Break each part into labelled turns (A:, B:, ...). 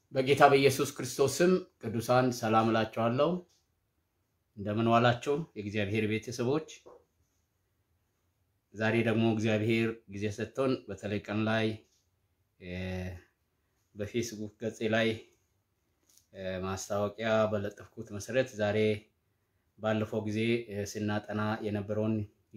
A: በጌታ በኢየሱስ ክርስቶስ ስም ቅዱሳን ሰላም እላችኋለሁ። እንደምን ዋላችሁ የእግዚአብሔር ቤተሰቦች። ዛሬ ደግሞ እግዚአብሔር ጊዜ ሰጥቶን በተለይ ቀን ላይ በፌስቡክ ገጼ ላይ ማስታወቂያ በለጠፍኩት መሰረት ዛሬ ባለፈው ጊዜ ስናጠና የነበረውን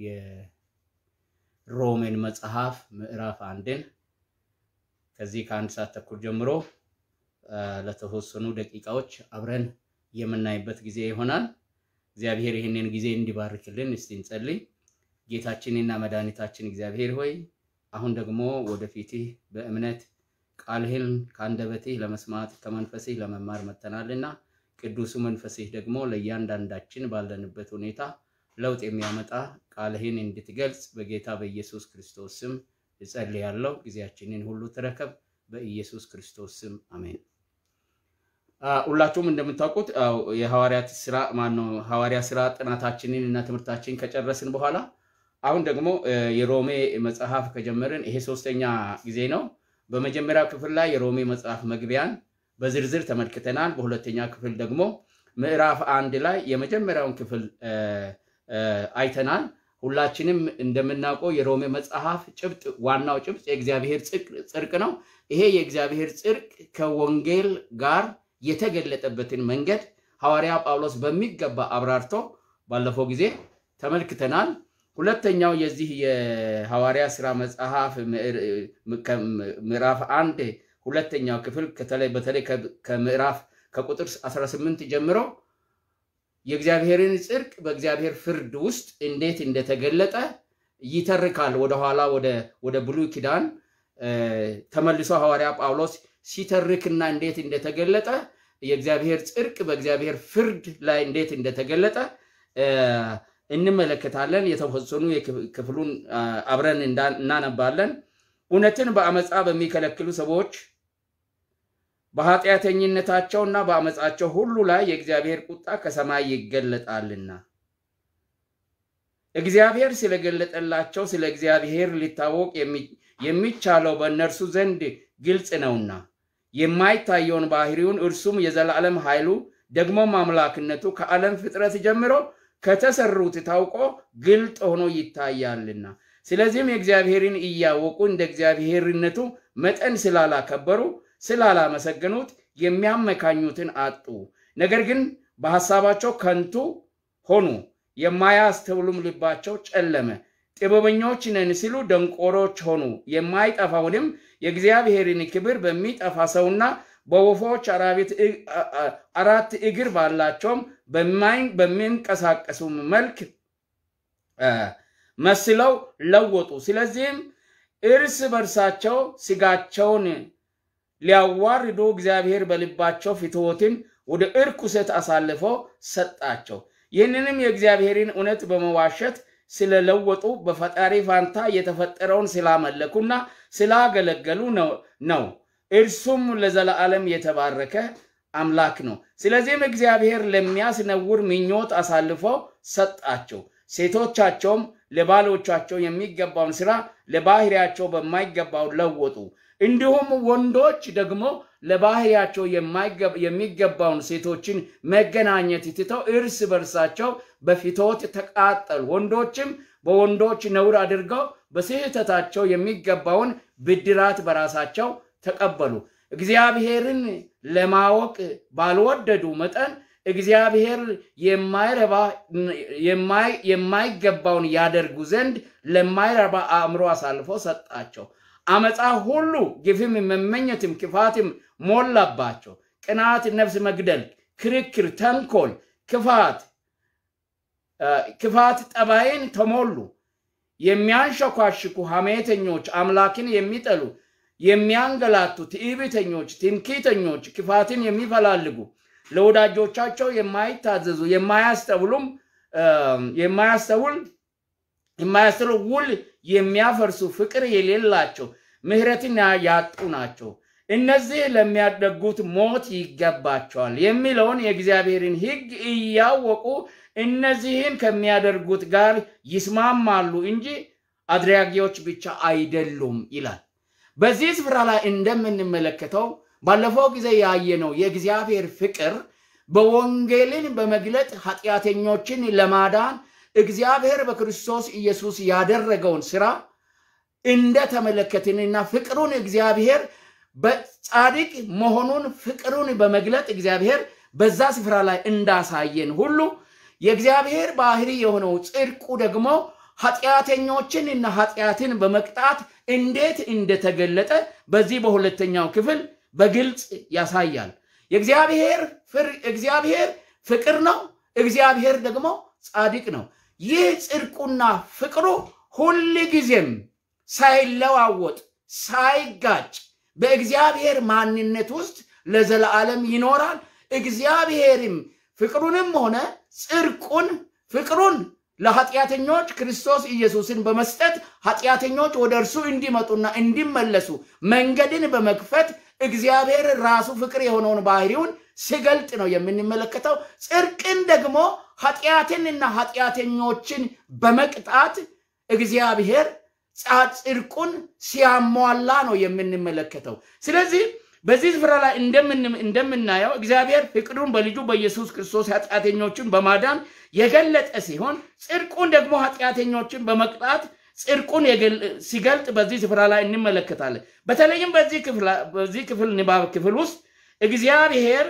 A: የሮሜን መጽሐፍ ምዕራፍ አንድን ከዚህ ከአንድ ሰዓት ተኩል ጀምሮ ለተወሰኑ ደቂቃዎች አብረን የምናይበት ጊዜ ይሆናል። እግዚአብሔር ይህንን ጊዜ እንዲባርክልን እስቲ እንጸልይ። ጌታችንና መድኃኒታችን እግዚአብሔር ሆይ አሁን ደግሞ ወደፊትህ በእምነት ቃልህን ከአንደበትህ ለመስማት ከመንፈስህ ለመማር መጥተናልና ቅዱሱ መንፈስህ ደግሞ ለእያንዳንዳችን ባለንበት ሁኔታ ለውጥ የሚያመጣ ቃልህን እንድትገልጽ በጌታ በኢየሱስ ክርስቶስ ስም እጸልያለሁ። ጊዜያችንን ሁሉ ተረከብ። በኢየሱስ ክርስቶስ ስም አሜን። ሁላችሁም እንደምታውቁት የሐዋርያት ስራ ማነው ሐዋርያ ስራ ጥናታችንን እና ትምህርታችንን ከጨረስን በኋላ አሁን ደግሞ የሮሜ መጽሐፍ ከጀመርን ይሄ ሶስተኛ ጊዜ ነው። በመጀመሪያው ክፍል ላይ የሮሜ መጽሐፍ መግቢያን በዝርዝር ተመልክተናል። በሁለተኛ ክፍል ደግሞ ምዕራፍ አንድ ላይ የመጀመሪያውን ክፍል አይተናል። ሁላችንም እንደምናውቀው የሮሜ መጽሐፍ ጭብጥ ዋናው ጭብጥ የእግዚአብሔር ጽድቅ ነው። ይሄ የእግዚአብሔር ጽድቅ ከወንጌል ጋር የተገለጠበትን መንገድ ሐዋርያ ጳውሎስ በሚገባ አብራርቶ ባለፈው ጊዜ ተመልክተናል። ሁለተኛው የዚህ የሐዋርያ ስራ መጽሐፍ ምዕራፍ አንድ ሁለተኛው ክፍል በተለይ ከምዕራፍ ከቁጥር 18 ጀምሮ የእግዚአብሔርን ጽድቅ በእግዚአብሔር ፍርድ ውስጥ እንዴት እንደተገለጠ ይተርካል። ወደኋላ ወደ ብሉይ ኪዳን ተመልሶ ሐዋርያ ጳውሎስ ሲተርክና እንዴት እንደተገለጠ የእግዚአብሔር ጽድቅ በእግዚአብሔር ፍርድ ላይ እንዴት እንደተገለጠ እንመለከታለን። የተወሰኑ ክፍሉን አብረን እናነባለን። እውነትን በአመፃ በሚከለክሉ ሰዎች በኃጢአተኝነታቸውና በአመፃቸው ሁሉ ላይ የእግዚአብሔር ቁጣ ከሰማይ ይገለጣልና እግዚአብሔር ስለገለጠላቸው ስለ እግዚአብሔር ሊታወቅ የሚቻለው በእነርሱ ዘንድ ግልጽ ነውና የማይታየውን ባህሪውን እርሱም የዘላለም ኃይሉ ደግሞም አምላክነቱ ከዓለም ፍጥረት ጀምሮ ከተሰሩት ታውቆ ግልጥ ሆኖ ይታያልና ስለዚህም የእግዚአብሔርን እያወቁ እንደ እግዚአብሔርነቱ መጠን ስላላከበሩ ስላላመሰገኑት የሚያመካኙትን አጡ። ነገር ግን በሐሳባቸው ከንቱ ሆኑ፣ የማያስተውሉም ልባቸው ጨለመ። ጥበበኞች ነን ሲሉ ደንቆሮች ሆኑ። የማይጠፋውንም የእግዚአብሔርን ክብር በሚጠፋ ሰውና በወፎች አራት እግር ባላቸውም በሚንቀሳቀሱም መልክ መስለው ለወጡ። ስለዚህም እርስ በርሳቸው ስጋቸውን ሊያዋርዱ እግዚአብሔር በልባቸው ፍትወትን ወደ እርኩሰት አሳልፎ ሰጣቸው። ይህንንም የእግዚአብሔርን እውነት በመዋሸት ስለለወጡ በፈጣሪ ፋንታ የተፈጠረውን ስላመለኩና ስላገለገሉ ነው። እርሱም ለዘላለም የተባረከ አምላክ ነው። ስለዚህም እግዚአብሔር ለሚያስነውር ምኞት አሳልፎ ሰጣቸው። ሴቶቻቸውም ለባሎቻቸው የሚገባውን ስራ ለባህሪያቸው በማይገባው ለወጡ። እንዲሁም ወንዶች ደግሞ ለባህሪያቸው የሚገባውን ሴቶችን መገናኘት ትተው እርስ በርሳቸው በፍትወት ተቃጠሉ። ወንዶችም በወንዶች ነውር አድርገው በስህተታቸው የሚገባውን ብድራት በራሳቸው ተቀበሉ። እግዚአብሔርን ለማወቅ ባልወደዱ መጠን እግዚአብሔር የማይገባውን ያደርጉ ዘንድ ለማይረባ አእምሮ አሳልፎ ሰጣቸው። አመፃ ሁሉ ግፍም፣ መመኘትም፣ ክፋትም ሞላባቸው። ቅናት፣ ነፍስ መግደል፣ ክርክር፣ ተንኮል፣ ክፋት ክፋት ጠባይን ተሞሉ። የሚያንሸኳሽኩ ሐሜተኞች፣ አምላክን የሚጠሉ የሚያንገላቱ፣ ትዕቢተኞች፣ ትምክህተኞች፣ ክፋትን የሚፈላልጉ ለወዳጆቻቸው የማይታዘዙ የማያስተውሉም የማያስተውል የማያስተውል ውል የሚያፈርሱ ፍቅር የሌላቸው ምሕረትን ያጡ ናቸው። እነዚህ ለሚያደርጉት ሞት ይገባቸዋል የሚለውን የእግዚአብሔርን ሕግ እያወቁ እነዚህን ከሚያደርጉት ጋር ይስማማሉ እንጂ አድራጊዎች ብቻ አይደሉም ይላል። በዚህ ስፍራ ላይ እንደምንመለከተው ባለፈው ጊዜ ያየነው የእግዚአብሔር ፍቅር በወንጌልን በመግለጥ ኃጢአተኞችን ለማዳን እግዚአብሔር በክርስቶስ ኢየሱስ ያደረገውን ስራ እንደተመለከትንና ፍቅሩን እግዚአብሔር በጻድቅ መሆኑን ፍቅሩን በመግለጥ እግዚአብሔር በዛ ስፍራ ላይ እንዳሳየን ሁሉ የእግዚአብሔር ባህሪ የሆነው ጽድቁ ደግሞ ኃጢአተኞችን እና ኃጢአትን በመቅጣት እንዴት እንደተገለጠ በዚህ በሁለተኛው ክፍል በግልጽ ያሳያል። የእግዚአብሔር እግዚአብሔር ፍቅር ነው። እግዚአብሔር ደግሞ ጻድቅ ነው። ይህ ጽድቁና ፍቅሩ ሁል ጊዜም ሳይለዋወጥ ሳይጋጭ በእግዚአብሔር ማንነት ውስጥ ለዘላለም ይኖራል። እግዚአብሔርም ፍቅሩንም ሆነ ጽድቁን ፍቅሩን ለኃጢአተኞች ክርስቶስ ኢየሱስን በመስጠት ኃጢአተኞች ወደ እርሱ እንዲመጡና እንዲመለሱ መንገድን በመክፈት እግዚአብሔር ራሱ ፍቅር የሆነውን ባህሪውን ሲገልጥ ነው የምንመለከተው። ጽድቅን ደግሞ ኃጢአትንና ኃጢአተኞችን በመቅጣት እግዚአብሔር ጽድቁን ሲያሟላ ነው የምንመለከተው። ስለዚህ በዚህ ስፍራ ላይ እንደምናየው እግዚአብሔር ፍቅሩን በልጁ በኢየሱስ ክርስቶስ ኃጢአተኞችን በማዳን የገለጠ ሲሆን ጽድቁን ደግሞ ኃጢአተኞችን በመቅጣት ጽድቁን ሲገልጥ በዚህ ስፍራ ላይ እንመለከታለን። በተለይም በዚህ ክፍል ንባብ ክፍል ውስጥ እግዚአብሔር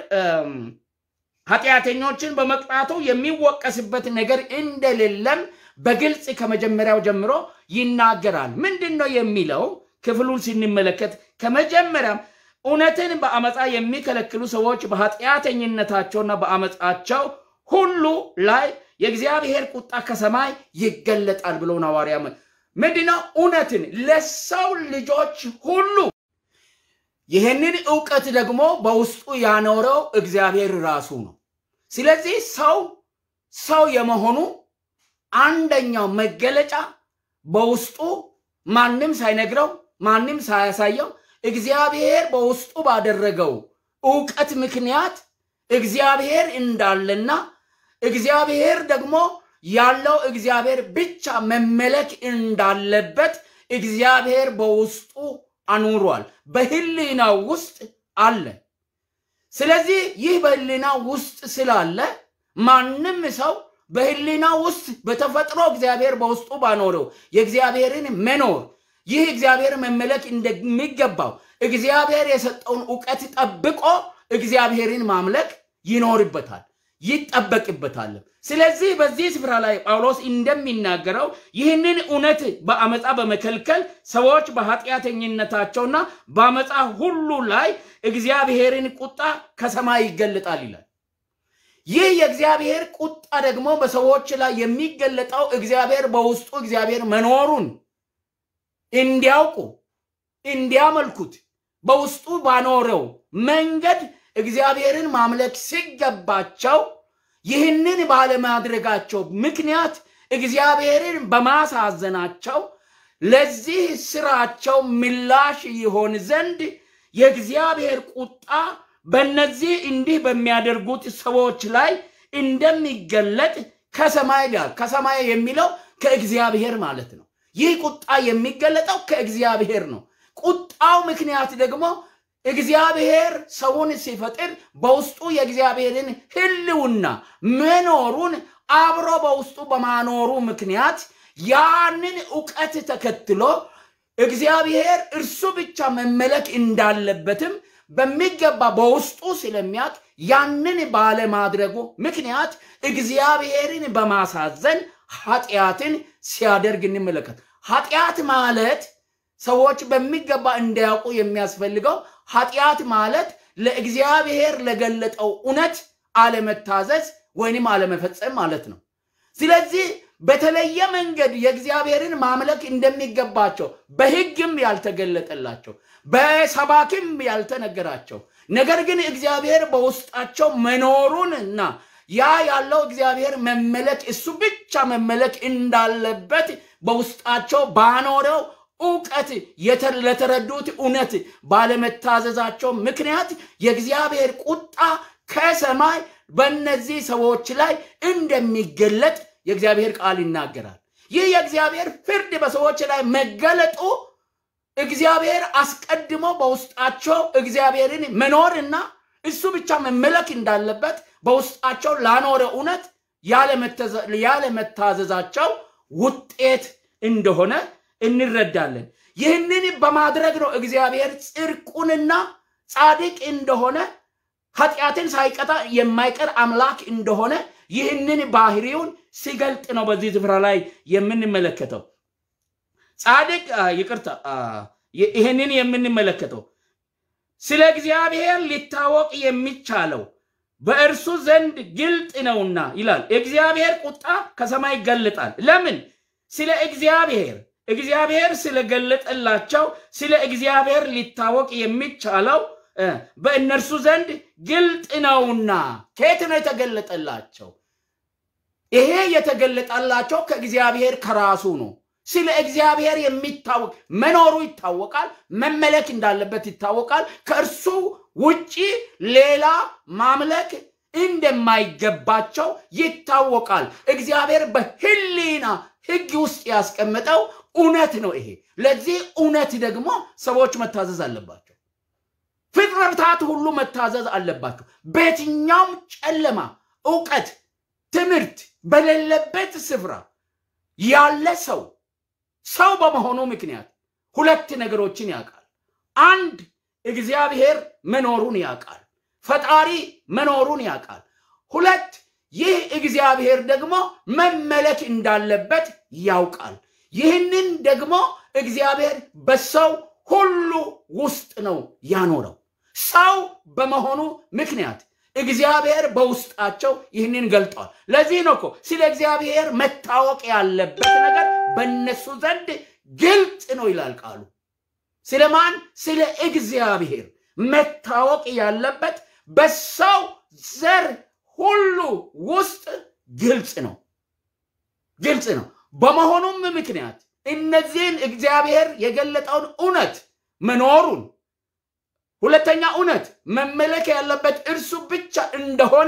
A: ኃጢአተኞችን በመቅጣቱ የሚወቀስበት ነገር እንደሌለም በግልጽ ከመጀመሪያው ጀምሮ ይናገራል። ምንድን ነው የሚለው? ክፍሉን ስንመለከት ከመጀመሪያም እውነትን በአመፃ የሚከለክሉ ሰዎች በኃጢአተኝነታቸውና በአመፃቸው ሁሉ ላይ የእግዚአብሔር ቁጣ ከሰማይ ይገለጣል ብሎ ሐዋርያ ምንድነው? እውነትን ለሰው ልጆች ሁሉ ይህንን እውቀት ደግሞ በውስጡ ያኖረው እግዚአብሔር ራሱ ነው። ስለዚህ ሰው ሰው የመሆኑ አንደኛው መገለጫ በውስጡ ማንም ሳይነግረው ማንም ሳያሳየው እግዚአብሔር በውስጡ ባደረገው እውቀት ምክንያት እግዚአብሔር እንዳለና እግዚአብሔር ደግሞ ያለው እግዚአብሔር ብቻ መመለክ እንዳለበት እግዚአብሔር በውስጡ አኑሯል። በህሊናው ውስጥ አለ። ስለዚህ ይህ በህሊና ውስጥ ስላለ ማንም ሰው በህሊና ውስጥ በተፈጥሮ እግዚአብሔር በውስጡ ባኖረው የእግዚአብሔርን መኖር ይህ እግዚአብሔር መመለክ እንደሚገባው እግዚአብሔር የሰጠውን እውቀት ጠብቆ እግዚአብሔርን ማምለክ ይኖርበታል፣ ይጠበቅበታል። ስለዚህ በዚህ ስፍራ ላይ ጳውሎስ እንደሚናገረው ይህንን እውነት በአመፃ በመከልከል ሰዎች በኃጢአተኝነታቸውና በአመፃ ሁሉ ላይ እግዚአብሔርን ቁጣ ከሰማይ ይገለጣል ይላል። ይህ የእግዚአብሔር ቁጣ ደግሞ በሰዎች ላይ የሚገለጠው እግዚአብሔር በውስጡ እግዚአብሔር መኖሩን እንዲያውቁ እንዲያመልኩት በውስጡ ባኖረው መንገድ እግዚአብሔርን ማምለክ ሲገባቸው ይህንን ባለማድረጋቸው ምክንያት እግዚአብሔርን በማሳዘናቸው ለዚህ ስራቸው ምላሽ ይሆን ዘንድ የእግዚአብሔር ቁጣ በእነዚህ እንዲህ በሚያደርጉት ሰዎች ላይ እንደሚገለጥ ከሰማይ ጋር ከሰማይ የሚለው ከእግዚአብሔር ማለት ነው። ይህ ቁጣ የሚገለጠው ከእግዚአብሔር ነው። ቁጣው ምክንያት ደግሞ እግዚአብሔር ሰውን ሲፈጥር በውስጡ የእግዚአብሔርን ሕልውና መኖሩን አብሮ በውስጡ በማኖሩ ምክንያት ያንን እውቀት ተከትሎ እግዚአብሔር እርሱ ብቻ መመለክ እንዳለበትም በሚገባ በውስጡ ስለሚያውቅ ያንን ባለማድረጉ ምክንያት እግዚአብሔርን በማሳዘን ኃጢአትን ሲያደርግ እንመለከት። ኃጢአት ማለት ሰዎች በሚገባ እንዲያውቁ የሚያስፈልገው ኃጢአት ማለት ለእግዚአብሔር ለገለጠው እውነት አለመታዘዝ ወይንም አለመፈጸም ማለት ነው። ስለዚህ በተለየ መንገድ የእግዚአብሔርን ማምለክ እንደሚገባቸው በሕግም ያልተገለጠላቸው በሰባኪም ያልተነገራቸው ነገር ግን እግዚአብሔር በውስጣቸው መኖሩንና ያ ያለው እግዚአብሔር መመለክ እሱ ብቻ መመለክ እንዳለበት በውስጣቸው ባኖረው እውቀት ለተረዱት እውነት ባለመታዘዛቸው ምክንያት የእግዚአብሔር ቁጣ ከሰማይ በእነዚህ ሰዎች ላይ እንደሚገለጥ የእግዚአብሔር ቃል ይናገራል። ይህ የእግዚአብሔር ፍርድ በሰዎች ላይ መገለጡ እግዚአብሔር አስቀድሞ በውስጣቸው እግዚአብሔርን መኖርና እሱ ብቻ መመለክ እንዳለበት በውስጣቸው ላኖረ እውነት ያለመታዘዛቸው ውጤት እንደሆነ እንረዳለን። ይህንን በማድረግ ነው እግዚአብሔር ጽድቁንና ጻድቅ እንደሆነ ኃጢአትን ሳይቀጣ የማይቀር አምላክ እንደሆነ ይህንን ባህሪውን ሲገልጥ ነው በዚህ ስፍራ ላይ የምንመለከተው። ጻድቅ ይቅርታ፣ ይህንን የምንመለከተው ስለ እግዚአብሔር ሊታወቅ የሚቻለው በእርሱ ዘንድ ግልጥ ነውና ይላል። የእግዚአብሔር ቁጣ ከሰማይ ይገለጣል። ለምን? ስለ እግዚአብሔር እግዚአብሔር ስለገለጠላቸው ስለ እግዚአብሔር ሊታወቅ የሚቻለው በእነርሱ ዘንድ ግልጥ ነውና። ከየት ነው የተገለጠላቸው? ይሄ የተገለጠላቸው ከእግዚአብሔር ከራሱ ነው። ስለ እግዚአብሔር የሚታወቅ መኖሩ ይታወቃል። መመለክ እንዳለበት ይታወቃል። ከእርሱ ውጪ ሌላ ማምለክ እንደማይገባቸው ይታወቃል። እግዚአብሔር በሕሊና ሕግ ውስጥ ያስቀመጠው እውነት ነው። ይሄ ለዚህ እውነት ደግሞ ሰዎች መታዘዝ አለባቸው። ፍጥረታት ሁሉ መታዘዝ አለባቸው። በየትኛውም ጨለማ እውቀት፣ ትምህርት በሌለበት ስፍራ ያለ ሰው ሰው በመሆኑ ምክንያት ሁለት ነገሮችን ያውቃል። አንድ እግዚአብሔር መኖሩን ያውቃል። ፈጣሪ መኖሩን ያውቃል። ሁለት ይህ እግዚአብሔር ደግሞ መመለክ እንዳለበት ያውቃል። ይህንን ደግሞ እግዚአብሔር በሰው ሁሉ ውስጥ ነው ያኖረው። ሰው በመሆኑ ምክንያት እግዚአብሔር በውስጣቸው ይህንን ገልጠዋል። ለዚህ ነው እኮ ስለ እግዚአብሔር መታወቅ ያለበት ነገር በእነሱ ዘንድ ግልጥ ነው ይላል ቃሉ። ስለማን? ስለ እግዚአብሔር መታወቅ ያለበት በሰው ዘር ሁሉ ውስጥ ግልጽ ነው፣ ግልጽ ነው። በመሆኑም ምክንያት እነዚህን እግዚአብሔር የገለጠውን እውነት መኖሩን ሁለተኛ እውነት መመለክ ያለበት እርሱ ብቻ እንደሆነ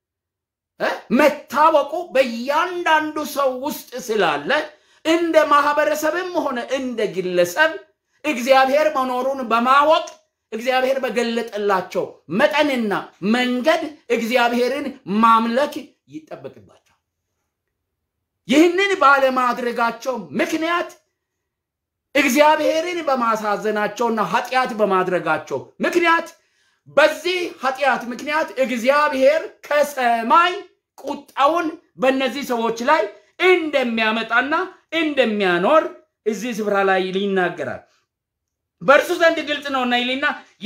A: መታወቁ በእያንዳንዱ ሰው ውስጥ ስላለ እንደ ማህበረሰብም ሆነ እንደ ግለሰብ እግዚአብሔር መኖሩን በማወቅ እግዚአብሔር በገለጠላቸው መጠንና መንገድ እግዚአብሔርን ማምለክ ይጠበቅባቸዋል። ይህንን ባለማድረጋቸው ምክንያት እግዚአብሔርን በማሳዘናቸውና ኃጢአት በማድረጋቸው ምክንያት በዚህ ኃጢአት ምክንያት እግዚአብሔር ከሰማይ ቁጣውን በእነዚህ ሰዎች ላይ እንደሚያመጣና እንደሚያኖር እዚህ ስፍራ ላይ ይናገራል። በእርሱ ዘንድ ግልጽ ነውና ይልና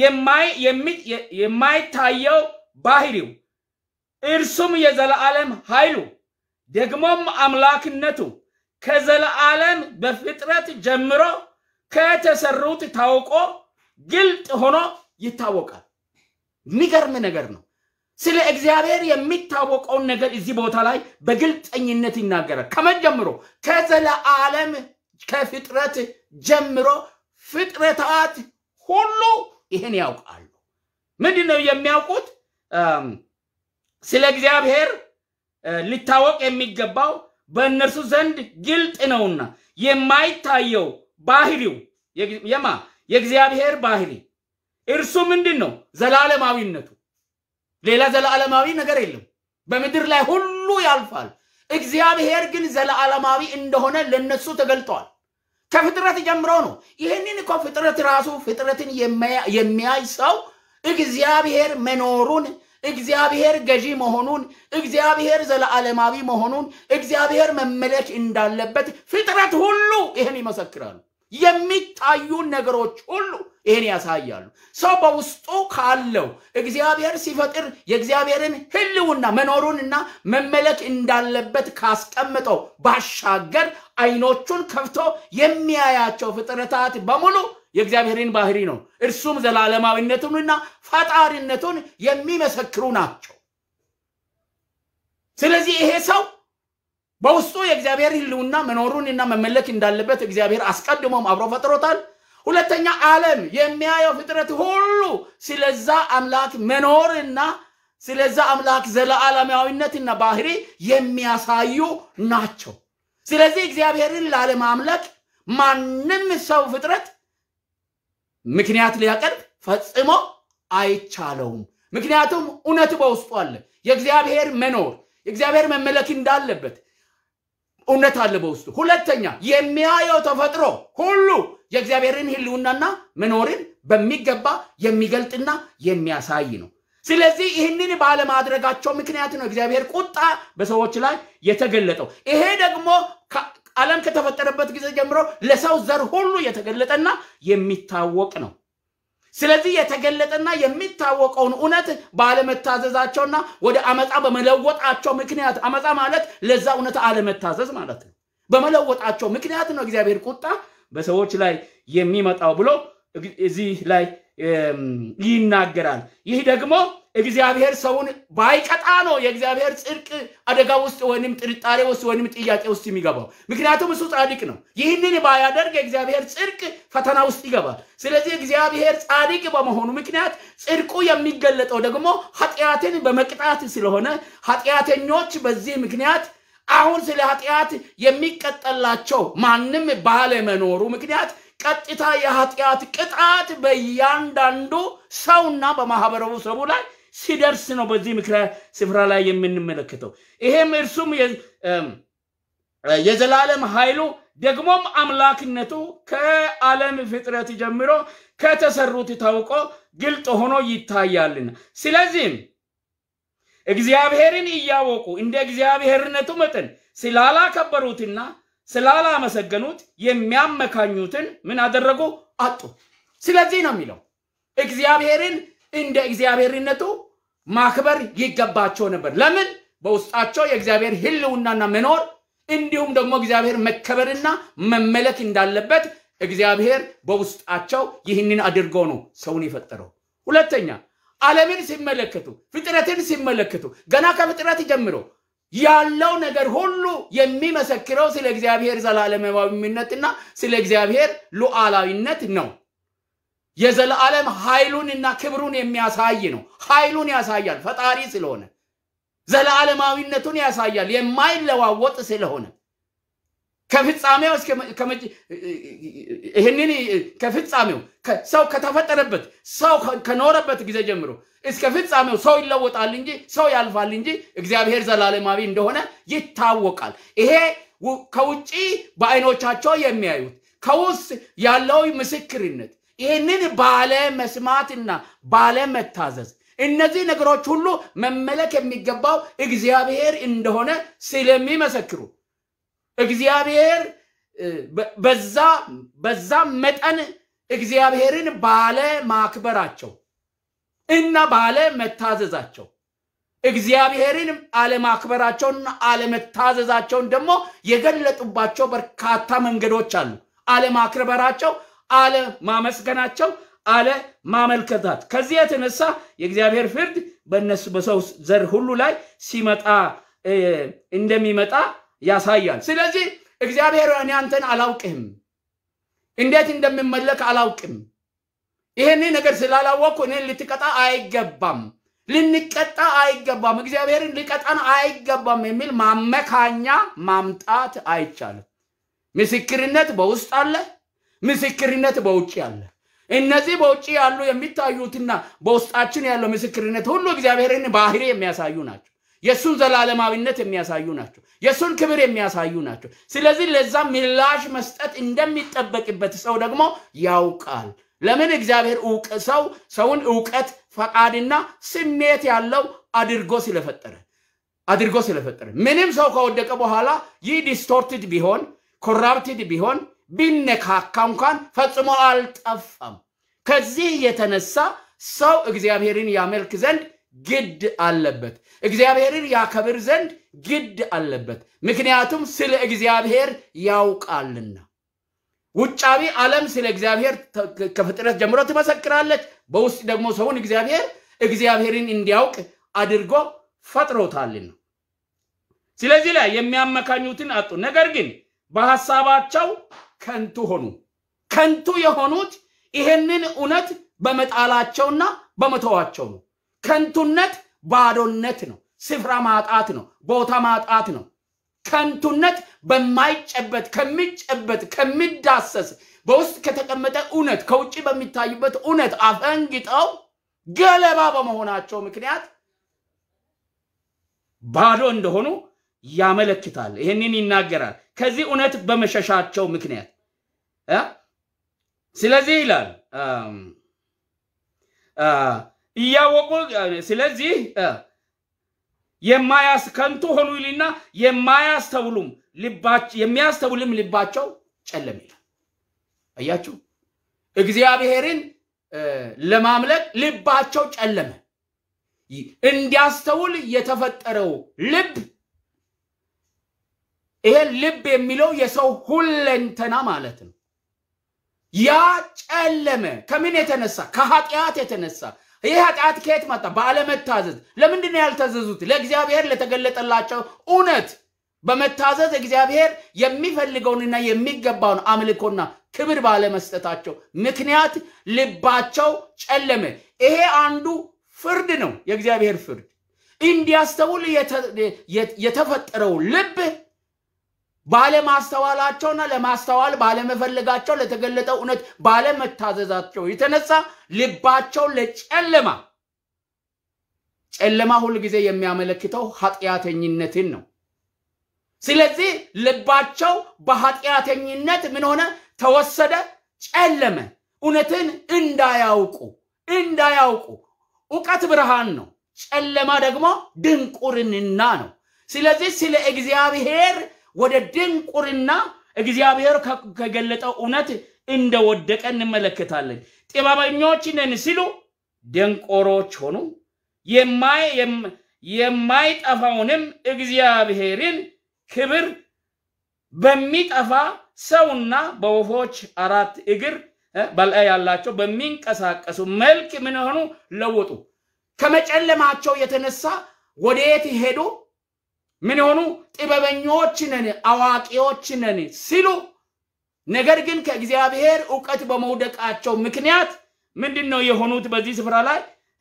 A: የማይታየው ባህሪው እርሱም የዘለዓለም ኃይሉ ደግሞም አምላክነቱ ከዘለዓለም በፍጥረት ጀምሮ ከተሰሩት ታውቆ ግልጥ ሆኖ ይታወቃል። የሚገርም ነገር ነው። ስለ እግዚአብሔር የሚታወቀውን ነገር እዚህ ቦታ ላይ በግልጠኝነት ይናገራል። ከመን ጀምሮ? ከዘለዓለም ከፍጥረት ጀምሮ ፍጥረታት ሁሉ ይህን ያውቃሉ። ምንድን ነው የሚያውቁት? ስለ እግዚአብሔር ሊታወቅ የሚገባው በእነርሱ ዘንድ ግልጥ ነውና የማይታየው ባህሪው የማ የእግዚአብሔር ባህሪ እርሱ ምንድን ነው? ዘላለማዊነቱ። ሌላ ዘላለማዊ ነገር የለም። በምድር ላይ ሁሉ ያልፋል። እግዚአብሔር ግን ዘላለማዊ እንደሆነ ለነሱ ተገልጧል። ከፍጥረት ጀምሮ ነው። ይህንን እኮ ፍጥረት ራሱ ፍጥረትን የሚያይ ሰው እግዚአብሔር መኖሩን እግዚአብሔር ገዢ መሆኑን እግዚአብሔር ዘለዓለማዊ መሆኑን እግዚአብሔር መመለክ እንዳለበት ፍጥረት ሁሉ ይህን ይመሰክራሉ። የሚታዩ ነገሮች ሁሉ ይህን ያሳያሉ። ሰው በውስጡ ካለው እግዚአብሔር ሲፈጥር የእግዚአብሔርን ሕልውና መኖሩንና መመለክ እንዳለበት ካስቀምጠው ባሻገር አይኖቹን ከፍቶ የሚያያቸው ፍጥረታት በሙሉ የእግዚአብሔርን ባህሪ ነው። እርሱም ዘላለማዊነቱንና ፈጣሪነቱን የሚመሰክሩ ናቸው። ስለዚህ ይሄ ሰው በውስጡ የእግዚአብሔር ህልውና መኖሩንና መመለክ እንዳለበት እግዚአብሔር አስቀድሞም አብሮ ፈጥሮታል። ሁለተኛ ዓለም የሚያየው ፍጥረት ሁሉ ስለዛ አምላክ መኖርና ስለዛ አምላክ ዘለዓለማዊነትና ባህሪ የሚያሳዩ ናቸው። ስለዚህ እግዚአብሔርን ላለማምለክ ማንም ሰው ፍጥረት ምክንያት ሊያቀርብ ፈጽሞ አይቻለውም። ምክንያቱም እውነት በውስጡ አለ። የእግዚአብሔር መኖር የእግዚአብሔር መመለክ እንዳለበት እውነት አለ በውስጡ። ሁለተኛ የሚያየው ተፈጥሮ ሁሉ የእግዚአብሔርን ሕልውናና መኖርን በሚገባ የሚገልጥና የሚያሳይ ነው። ስለዚህ ይህንን ባለማድረጋቸው ምክንያት ነው እግዚአብሔር ቁጣ በሰዎች ላይ የተገለጠው። ይሄ ደግሞ ዓለም ከተፈጠረበት ጊዜ ጀምሮ ለሰው ዘር ሁሉ የተገለጠና የሚታወቅ ነው። ስለዚህ የተገለጠና የሚታወቀውን እውነት ባለመታዘዛቸውና ወደ አመፃ በመለወጣቸው ምክንያት አመፃ ማለት ለዛ እውነት አለመታዘዝ ማለት ነው። በመለወጣቸው ምክንያት ነው እግዚአብሔር ቁጣ በሰዎች ላይ የሚመጣው ብሎ እዚህ ላይ ይናገራል። ይህ ደግሞ እግዚአብሔር ሰውን ባይቀጣ ነው የእግዚአብሔር ጽድቅ አደጋ ውስጥ ወይም ጥርጣሬ ውስጥ ወይም ጥያቄ ውስጥ የሚገባው። ምክንያቱም እሱ ጻድቅ ነው። ይህንን ባያደርግ የእግዚአብሔር ጽድቅ ፈተና ውስጥ ይገባል። ስለዚህ እግዚአብሔር ጻድቅ በመሆኑ ምክንያት ጽድቁ የሚገለጠው ደግሞ ኃጢአትን በመቅጣት ስለሆነ ኃጢአተኞች በዚህ ምክንያት አሁን ስለ ኃጢአት የሚቀጠላቸው ማንም ባለመኖሩ ምክንያት ቀጥታ የኃጢአት ቅጣት በእያንዳንዱ ሰውና በማህበረሰቡ ላይ ሲደርስ ነው በዚህ ምክረ ስፍራ ላይ የምንመለከተው። ይሄም እርሱም የዘላለም ኃይሉ ደግሞም አምላክነቱ ከዓለም ፍጥረት ጀምሮ ከተሰሩት ታውቆ ግልጥ ሆኖ ይታያልና ስለዚህም እግዚአብሔርን እያወቁ እንደ እግዚአብሔርነቱ መጠን ስላላከበሩትና ስላላመሰገኑት የሚያመካኙትን ምን አደረጉ? አጡ። ስለዚህ ነው የሚለው እግዚአብሔርን እንደ እግዚአብሔርነቱ ማክበር ይገባቸው ነበር። ለምን? በውስጣቸው የእግዚአብሔር ሕልውናና መኖር እንዲሁም ደግሞ እግዚአብሔር መከበርና መመለክ እንዳለበት እግዚአብሔር በውስጣቸው ይህንን አድርጎ ነው ሰውን የፈጠረው። ሁለተኛ ዓለምን ሲመለከቱ ፍጥረትን ሲመለከቱ ገና ከፍጥረት ጀምሮ ያለው ነገር ሁሉ የሚመሰክረው ስለ እግዚአብሔር ዘላለማዊነትና ስለ እግዚአብሔር ሉዓላዊነት ነው። የዘላለም ኃይሉንና ክብሩን የሚያሳይ ነው። ኃይሉን ያሳያል፣ ፈጣሪ ስለሆነ ዘላለማዊነቱን ያሳያል፣ የማይለዋወጥ ስለሆነ ከፍጻሜው ይህንን ከፍጻሜው ሰው ከተፈጠረበት ሰው ከኖረበት ጊዜ ጀምሮ እስከ ፍጻሜው ሰው ይለወጣል እንጂ ሰው ያልፋል እንጂ እግዚአብሔር ዘላለማዊ እንደሆነ ይታወቃል። ይሄ ከውጭ በአይኖቻቸው የሚያዩት ከውስጥ ያለው ምስክርነት ይህንን ባለ መስማትና ባለ መታዘዝ እነዚህ ነገሮች ሁሉ መመለክ የሚገባው እግዚአብሔር እንደሆነ ስለሚመሰክሩ እግዚአብሔር በዛ በዛ መጠን እግዚአብሔርን ባለ ማክበራቸው እና ባለ መታዘዛቸው እግዚአብሔርን አለማክበራቸውና አለመታዘዛቸውን ደግሞ የገለጡባቸው በርካታ መንገዶች አሉ። አለማክበራቸው፣ አለማመስገናቸው፣ አለማመልከታት ከዚህ የተነሳ የእግዚአብሔር ፍርድ በእነሱ በሰው ዘር ሁሉ ላይ ሲመጣ እንደሚመጣ ያሳያል። ስለዚህ እግዚአብሔር እኔ አንተን አላውቅህም፣ እንዴት እንደምመለክ አላውቅም፣ ይህን ነገር ስላላወቅኩ እኔን ልትቀጣ አይገባም፣ ልንቀጣ አይገባም፣ እግዚአብሔርን ሊቀጣን አይገባም የሚል ማመካኛ ማምጣት አይቻልም። ምስክርነት በውስጥ አለ፣ ምስክርነት በውጭ አለ። እነዚህ በውጭ ያሉ የሚታዩትና በውስጣችን ያለው ምስክርነት ሁሉ እግዚአብሔርን ባህሪ የሚያሳዩ ናቸው። የእሱን ዘላለማዊነት የሚያሳዩ ናቸው። የእሱን ክብር የሚያሳዩ ናቸው። ስለዚህ ለዛ ምላሽ መስጠት እንደሚጠበቅበት ሰው ደግሞ ያውቃል። ለምን እግዚአብሔር ሰው ሰውን እውቀት ፈቃድና ስሜት ያለው አድርጎ ስለፈጠረ አድርጎ ስለፈጠረ ምንም ሰው ከወደቀ በኋላ ይህ ዲስቶርትድ ቢሆን ኮራፕትድ ቢሆን ቢነካካ እንኳን ፈጽሞ አልጠፋም። ከዚህ የተነሳ ሰው እግዚአብሔርን ያመልክ ዘንድ ግድ አለበት። እግዚአብሔርን ያከብር ዘንድ ግድ አለበት። ምክንያቱም ስለ እግዚአብሔር ያውቃልና። ውጫዊ ዓለም ስለ እግዚአብሔር ከፍጥረት ጀምሮ ትመሰክራለች። በውስጥ ደግሞ ሰውን እግዚአብሔር እግዚአብሔርን እንዲያውቅ አድርጎ ፈጥሮታልና። ስለዚህ ላይ የሚያመካኙትን አጡ። ነገር ግን በሐሳባቸው ከንቱ ሆኑ። ከንቱ የሆኑት ይህንን እውነት በመጣላቸውና በመተዋቸው ነው። ከንቱነት ባዶነት ነው። ስፍራ ማጣት ነው። ቦታ ማጣት ነው። ከንቱነት በማይጨበት ከሚጨበት ከሚዳሰስ በውስጥ ከተቀመጠ እውነት ከውጭ በሚታይበት እውነት አፈንግጠው ገለባ በመሆናቸው ምክንያት ባዶ እንደሆኑ ያመለክታል። ይህንን ይናገራል። ከዚህ እውነት በመሸሻቸው ምክንያት እ ስለዚህ ይላል እያወቁ ስለዚህ የማያስ ከንቱ ሆኑ ይልና የማያስተውሉም የሚያስተውልም ልባቸው ጨለም ይላል። አያችሁ፣ እግዚአብሔርን ለማምለክ ልባቸው ጨለመ። እንዲያስተውል የተፈጠረው ልብ ይሄ ልብ የሚለው የሰው ሁለንተና ማለት ነው። ያ ጨለመ። ከምን የተነሳ? ከኃጢአት የተነሳ። ይህ ኃጢአት ከየት መጣ? ባለመታዘዝ። ለምንድን ነው ያልታዘዙት? ለእግዚአብሔር ለተገለጠላቸው እውነት በመታዘዝ እግዚአብሔር የሚፈልገውንና የሚገባውን አምልኮና ክብር ባለመስጠታቸው ምክንያት ልባቸው ጨለመ። ይሄ አንዱ ፍርድ ነው፣ የእግዚአብሔር ፍርድ። እንዲያስተውል የተፈጠረው ልብ ባለማስተዋላቸውና ለማስተዋል ባለመፈለጋቸው ለተገለጠው እውነት ባለመታዘዛቸው የተነሳ ልባቸው ለጨለማ ጨለማ ሁልጊዜ የሚያመለክተው ኃጢአተኝነትን ነው። ስለዚህ ልባቸው በኃጢአተኝነት ምን ሆነ? ተወሰደ፣ ጨለመ። እውነትን እንዳያውቁ እንዳያውቁ እውቀት ብርሃን ነው፣ ጨለማ ደግሞ ድንቁርና ነው። ስለዚህ ስለ እግዚአብሔር ወደ ድንቁርና እግዚአብሔር ከገለጠው እውነት እንደወደቀ እንመለከታለን። ጥበበኞች ነን ሲሉ ደንቆሮች ሆኑ። የማይጠፋውንም እግዚአብሔርን ክብር በሚጠፋ ሰውና በወፎች አራት እግር በላይ ያላቸው በሚንቀሳቀሱ መልክ ምን ሆኑ? ለወጡ። ከመጨለማቸው የተነሳ ወደየት ሄዱ? ምን ሆኑ? ጥበበኞች ነን አዋቂዎች ነን ሲሉ፣ ነገር ግን ከእግዚአብሔር እውቀት በመውደቃቸው ምክንያት ምንድን ነው የሆኑት? በዚህ ስፍራ ላይ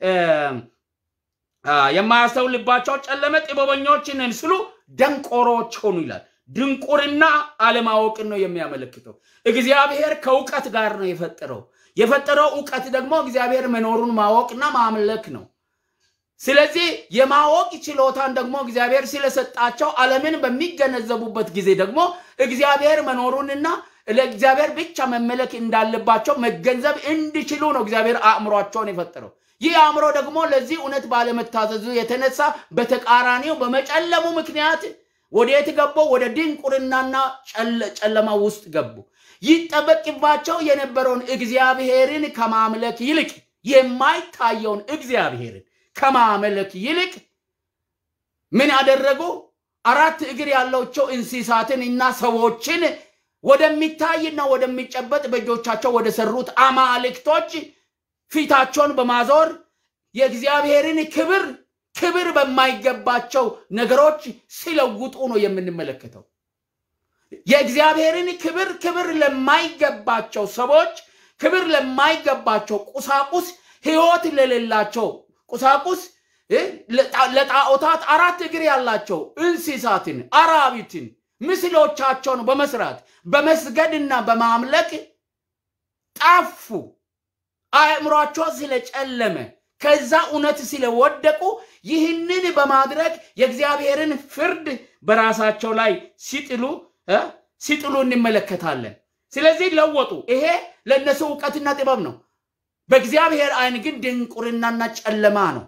A: የማያስተውል ልባቸው ጨለመ፣ ጥበበኞች ነን ሲሉ ደንቆሮች ሆኑ ይላል። ድንቁርና አለማወቅን ነው የሚያመለክተው። እግዚአብሔር ከእውቀት ጋር ነው የፈጠረው። የፈጠረው እውቀት ደግሞ እግዚአብሔር መኖሩን ማወቅና ማምለክ ነው። ስለዚህ የማወቅ ችሎታን ደግሞ እግዚአብሔር ስለሰጣቸው ዓለምን በሚገነዘቡበት ጊዜ ደግሞ እግዚአብሔር መኖሩንና ለእግዚአብሔር ብቻ መመለክ እንዳለባቸው መገንዘብ እንዲችሉ ነው እግዚአብሔር አእምሯቸውን የፈጠረው። ይህ አእምሮ ደግሞ ለዚህ እውነት ባለመታዘዙ የተነሳ በተቃራኒው በመጨለሙ ምክንያት ወዴት ገቡ? ወደ ድንቁርናና ጨለማ ውስጥ ገቡ። ይጠበቅባቸው የነበረውን እግዚአብሔርን ከማምለክ ይልቅ የማይታየውን እግዚአብሔርን ከማምለክ ይልቅ ምን አደረጉ? አራት እግር ያላቸው እንስሳትን እና ሰዎችን ወደሚታይና ወደሚጨበጥ በእጆቻቸው ወደ ሰሩት አማልክቶች ፊታቸውን በማዞር የእግዚአብሔርን ክብር ክብር በማይገባቸው ነገሮች ሲለውጡ ነው የምንመለከተው። የእግዚአብሔርን ክብር ክብር ለማይገባቸው ሰዎች፣ ክብር ለማይገባቸው ቁሳቁስ፣ ሕይወት ለሌላቸው ቁሳቁስ ለጣዖታት አራት እግር ያላቸው እንስሳትን፣ አራዊትን ምስሎቻቸውን በመስራት በመስገድና በማምለክ ጠፉ። አእምሯቸው ስለጨለመ ከዛ እውነት ስለወደቁ ይህንን በማድረግ የእግዚአብሔርን ፍርድ በራሳቸው ላይ ሲጥሉ ሲጥሉ እንመለከታለን። ስለዚህ ለወጡ። ይሄ ለእነሱ እውቀትና ጥበብ ነው። በእግዚአብሔር ዓይን ግን ድንቁርናና ጨለማ ነው።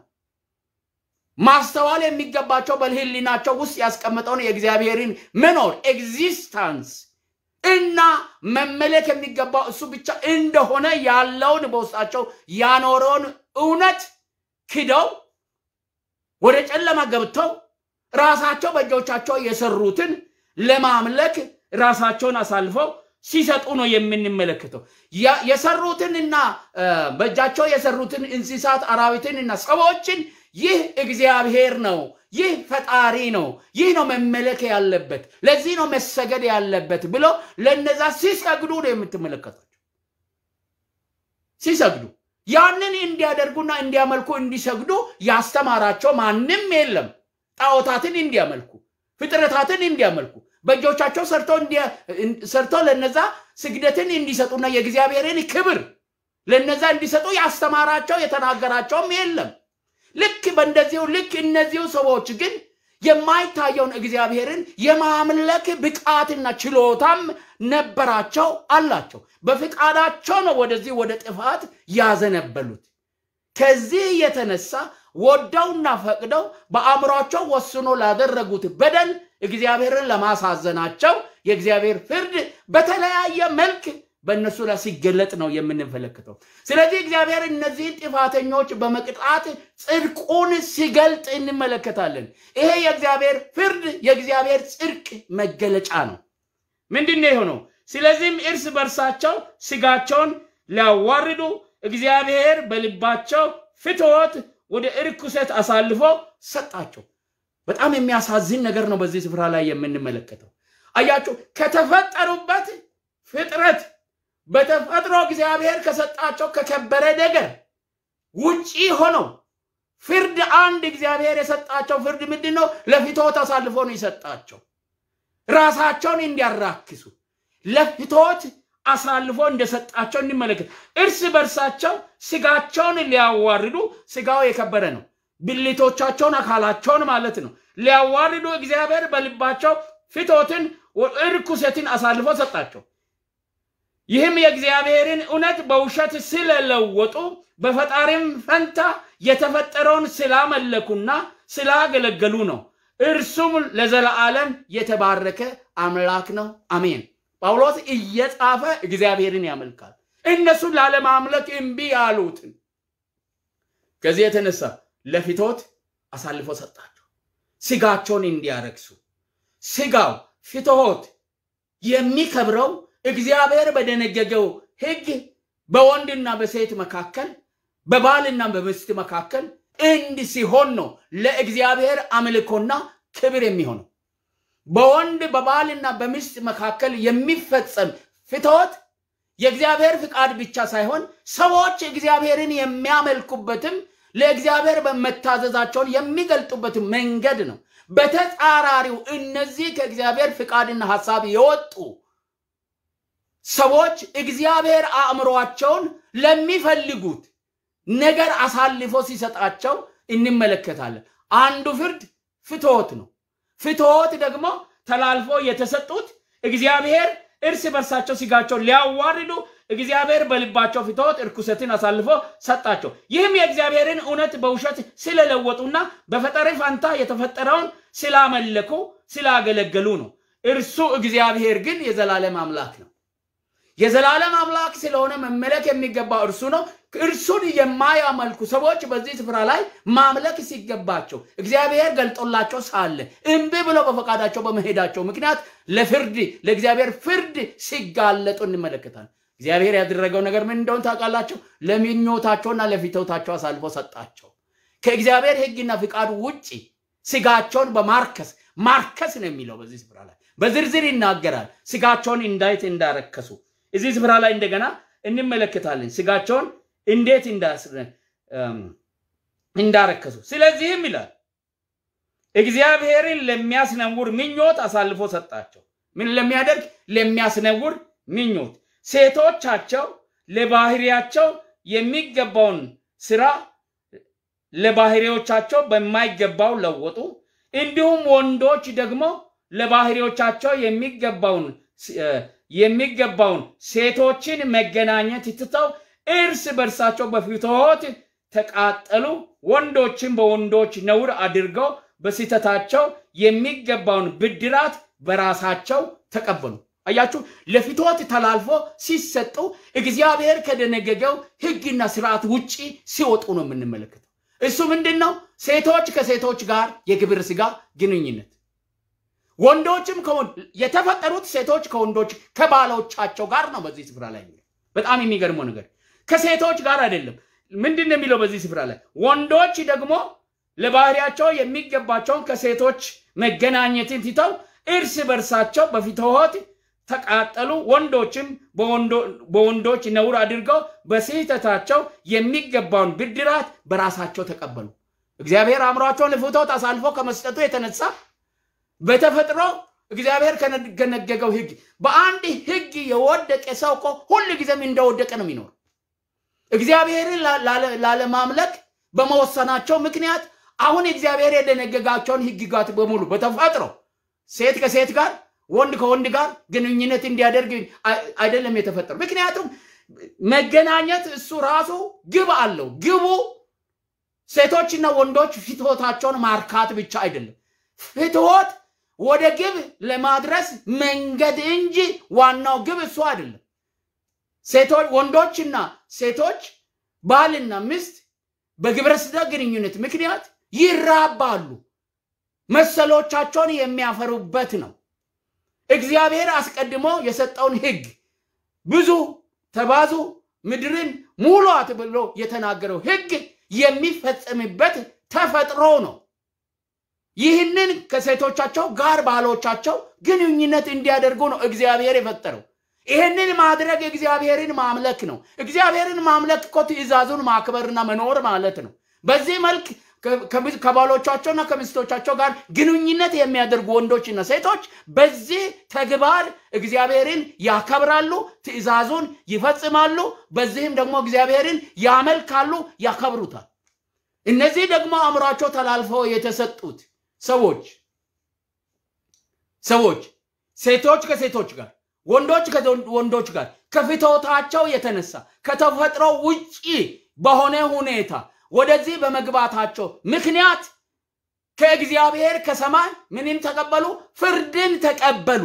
A: ማስተዋል የሚገባቸው በሕሊናቸው ውስጥ ያስቀመጠውን የእግዚአብሔርን መኖር ኤግዚስታንስ እና መመለክ የሚገባው እሱ ብቻ እንደሆነ ያለውን በውስጣቸው ያኖረውን እውነት ክደው ወደ ጨለማ ገብተው ራሳቸው በእጆቻቸው የሰሩትን ለማምለክ ራሳቸውን አሳልፈው ሲሰጡ ነው የምንመለከተው። የሰሩትንና በእጃቸው የሰሩትን እንስሳት አራዊትንና ሰዎችን ይህ እግዚአብሔር ነው፣ ይህ ፈጣሪ ነው፣ ይህ ነው መመለክ ያለበት፣ ለዚህ ነው መሰገድ ያለበት ብሎ ለነዛ ሲሰግዱ ነው የምትመለከቷቸው። ሲሰግዱ ያንን እንዲያደርጉና እንዲያመልኩ እንዲሰግዱ ያስተማራቸው ማንም የለም። ጣዖታትን እንዲያመልኩ ፍጥረታትን እንዲያመልኩ በእጆቻቸው ሰርቶ ለነዛ ስግደትን እንዲሰጡና የእግዚአብሔርን ክብር ለነዛ እንዲሰጡ ያስተማራቸው የተናገራቸውም የለም። ልክ በእንደዚሁ ልክ እነዚሁ ሰዎች ግን የማይታየውን እግዚአብሔርን የማምለክ ብቃትና ችሎታም ነበራቸው አላቸው። በፍቃዳቸው ነው ወደዚህ ወደ ጥፋት ያዘነበሉት። ከዚህ የተነሳ ወደውና ፈቅደው በአእምሯቸው ወስኖ ላደረጉት በደል እግዚአብሔርን ለማሳዘናቸው የእግዚአብሔር ፍርድ በተለያየ መልክ በእነሱ ላይ ሲገለጥ ነው የምንመለከተው። ስለዚህ እግዚአብሔር እነዚህን ጥፋተኞች በመቅጣት ጽድቁን ሲገልጥ እንመለከታለን። ይሄ የእግዚአብሔር ፍርድ የእግዚአብሔር ጽድቅ መገለጫ ነው። ምንድን ነው የሆነው? ስለዚህም እርስ በርሳቸው ስጋቸውን ሊያዋርዱ እግዚአብሔር በልባቸው ፍትወት ወደ እርኩሰት አሳልፎ ሰጣቸው። በጣም የሚያሳዝን ነገር ነው በዚህ ስፍራ ላይ የምንመለከተው። አያችሁ ከተፈጠሩበት ፍጥረት በተፈጥሮ እግዚአብሔር ከሰጣቸው ከከበረ ነገር ውጪ ሆነው ፍርድ አንድ እግዚአብሔር የሰጣቸው ፍርድ ምንድን ነው? ለፍትወት አሳልፎ ነው የሰጣቸው። ራሳቸውን እንዲያራክሱ ለፍትወት አሳልፎ እንደሰጣቸው እንመለከት። እርስ በርሳቸው ስጋቸውን ሊያዋርዱ፣ ስጋው የከበረ ነው። ብልቶቻቸውን አካላቸውን ማለት ነው ሊያዋርዱ እግዚአብሔር በልባቸው ፍትወትን እርኩሰትን አሳልፎ ሰጣቸው። ይህም የእግዚአብሔርን እውነት በውሸት ስለለወጡ በፈጣሪም ፈንታ የተፈጠረውን ስላመለኩና ስላገለገሉ ነው። እርሱም ለዘለዓለም የተባረከ አምላክ ነው። አሜን። ጳውሎስ እየጻፈ እግዚአብሔርን ያመልካል። እነሱን ላለማምለክ እምቢ ያሉትን ከዚህ የተነሳ ለፍትወት አሳልፎ ሰጣቸው፣ ስጋቸውን እንዲያረክሱ። ስጋው ፍትወት የሚከብረው እግዚአብሔር በደነገገው ሕግ በወንድና በሴት መካከል በባልና በሚስት መካከል እንድ ሲሆን ነው ለእግዚአብሔር አምልኮና ክብር የሚሆነው። በወንድ በባልና በሚስት መካከል የሚፈጸም ፍትወት የእግዚአብሔር ፍቃድ ብቻ ሳይሆን ሰዎች እግዚአብሔርን የሚያመልኩበትም ለእግዚአብሔር በመታዘዛቸውን የሚገልጡበት መንገድ ነው። በተጻራሪው እነዚህ ከእግዚአብሔር ፍቃድና ሐሳብ የወጡ ሰዎች እግዚአብሔር አእምሯቸውን ለሚፈልጉት ነገር አሳልፎ ሲሰጣቸው እንመለከታለን። አንዱ ፍርድ ፍትወት ነው። ፍትወት ደግሞ ተላልፎ የተሰጡት እግዚአብሔር እርስ በርሳቸው ስጋቸውን ሊያዋርዱ እግዚአብሔር በልባቸው ፍትወት እርኩሰትን አሳልፎ ሰጣቸው። ይህም የእግዚአብሔርን እውነት በውሸት ስለለወጡና በፈጣሪ ፋንታ የተፈጠረውን ስላመለኩ ስላገለገሉ ነው። እርሱ እግዚአብሔር ግን የዘላለም አምላክ ነው። የዘላለም አምላክ ስለሆነ መመለክ የሚገባው እርሱ ነው። እርሱን የማያመልኩ ሰዎች በዚህ ስፍራ ላይ ማምለክ ሲገባቸው እግዚአብሔር ገልጦላቸው ሳለ እምቢ ብለው በፈቃዳቸው በመሄዳቸው ምክንያት ለፍርድ ለእግዚአብሔር ፍርድ ሲጋለጡ እንመለከታለን። እግዚአብሔር ያደረገው ነገር ምን እንደሆን ታውቃላቸው? ለምኞታቸውና ለፊተውታቸው አሳልፎ ሰጣቸው። ከእግዚአብሔር ሕግና ፍቃዱ ውጭ ስጋቸውን በማርከስ ማርከስ ነው የሚለው በዚህ ስፍራ ላይ በዝርዝር ይናገራል። ስጋቸውን እንዳይት እንዳረከሱ እዚህ ስፍራ ላይ እንደገና እንመለከታለን። ስጋቸውን እንዴት እንዳረከሱ። ስለዚህም ይላል እግዚአብሔርን ለሚያስነውር ምኞት አሳልፎ ሰጣቸው። ምን ለሚያደርግ? ለሚያስነውር ምኞት። ሴቶቻቸው ለባህሪያቸው የሚገባውን ስራ ለባህሪዎቻቸው በማይገባው ለወጡ። እንዲሁም ወንዶች ደግሞ ለባህሪዎቻቸው የሚገባውን የሚገባውን ሴቶችን መገናኘት ትተው እርስ በርሳቸው በፍትወት ተቃጠሉ። ወንዶችን በወንዶች ነውር አድርገው በስህተታቸው የሚገባውን ብድራት በራሳቸው ተቀበሉ። አያችሁ፣ ለፍትወት ተላልፎ ሲሰጡ እግዚአብሔር ከደነገገው ሕግና ስርዓት ውጪ ሲወጡ ነው የምንመለከተው። እሱ ምንድን ነው? ሴቶች ከሴቶች ጋር የግብረ ስጋ ግንኙነት ወንዶችም የተፈጠሩት ሴቶች ከወንዶች ከባሎቻቸው ጋር ነው። በዚህ ስፍራ ላይ በጣም የሚገርመው ነገር ከሴቶች ጋር አይደለም። ምንድን ነው የሚለው በዚህ ስፍራ ላይ? ወንዶች ደግሞ ለባህሪያቸው የሚገባቸውን ከሴቶች መገናኘትን ትተው እርስ በርሳቸው በፍትወት ተቃጠሉ። ወንዶችም በወንዶች ነውር አድርገው በስህተታቸው የሚገባውን ብድራት በራሳቸው ተቀበሉ። እግዚአብሔር አእምሯቸውን ለፍትወት አሳልፎ ከመስጠቱ የተነሳ በተፈጥሮ እግዚአብሔር ከነገገው ህግ በአንድ ህግ የወደቀ ሰው እኮ ሁል ጊዜም እንደወደቀ ነው የሚኖር። እግዚአብሔርን ላለማምለክ በመወሰናቸው ምክንያት አሁን እግዚአብሔር የደነገጋቸውን ህግጋት በሙሉ በተፈጥሮ ሴት ከሴት ጋር ወንድ ከወንድ ጋር ግንኙነት እንዲያደርግ አይደለም የተፈጠሩ። ምክንያቱም መገናኘት እሱ ራሱ ግብ አለው። ግቡ ሴቶችና ወንዶች ፍትወታቸውን ማርካት ብቻ አይደለም። ፍትወት ወደ ግብ ለማድረስ መንገድ እንጂ ዋናው ግብ እሱ አይደለም። ሴቶች ወንዶችና ሴቶች ባልና ሚስት በግብረ ስጋ ግንኙነት ምክንያት ይራባሉ። መሰሎቻቸውን የሚያፈሩበት ነው። እግዚአብሔር አስቀድሞ የሰጠውን ህግ ብዙ ተባዙ ምድርን ሙሏት ብሎ የተናገረው ህግ የሚፈጸምበት ተፈጥሮ ነው። ይህንን ከሴቶቻቸው ጋር ባሎቻቸው ግንኙነት እንዲያደርጉ ነው እግዚአብሔር የፈጠረው። ይህንን ማድረግ እግዚአብሔርን ማምለክ ነው። እግዚአብሔርን ማምለክ እኮ ትእዛዙን ማክበርና መኖር ማለት ነው። በዚህ መልክ ከባሎቻቸውና ከሚስቶቻቸው ጋር ግንኙነት የሚያደርጉ ወንዶችና ሴቶች በዚህ ተግባር እግዚአብሔርን ያከብራሉ፣ ትእዛዙን ይፈጽማሉ። በዚህም ደግሞ እግዚአብሔርን ያመልካሉ፣ ያከብሩታል። እነዚህ ደግሞ አእምሯቸው ተላልፈው የተሰጡት ሰዎች ሰዎች ሴቶች ከሴቶች ጋር ወንዶች ከወንዶች ጋር ከፍትወታቸው የተነሳ ከተፈጥሮ ውጪ በሆነ ሁኔታ ወደዚህ በመግባታቸው ምክንያት ከእግዚአብሔር ከሰማይ ምንም ተቀበሉ? ፍርድን ተቀበሉ።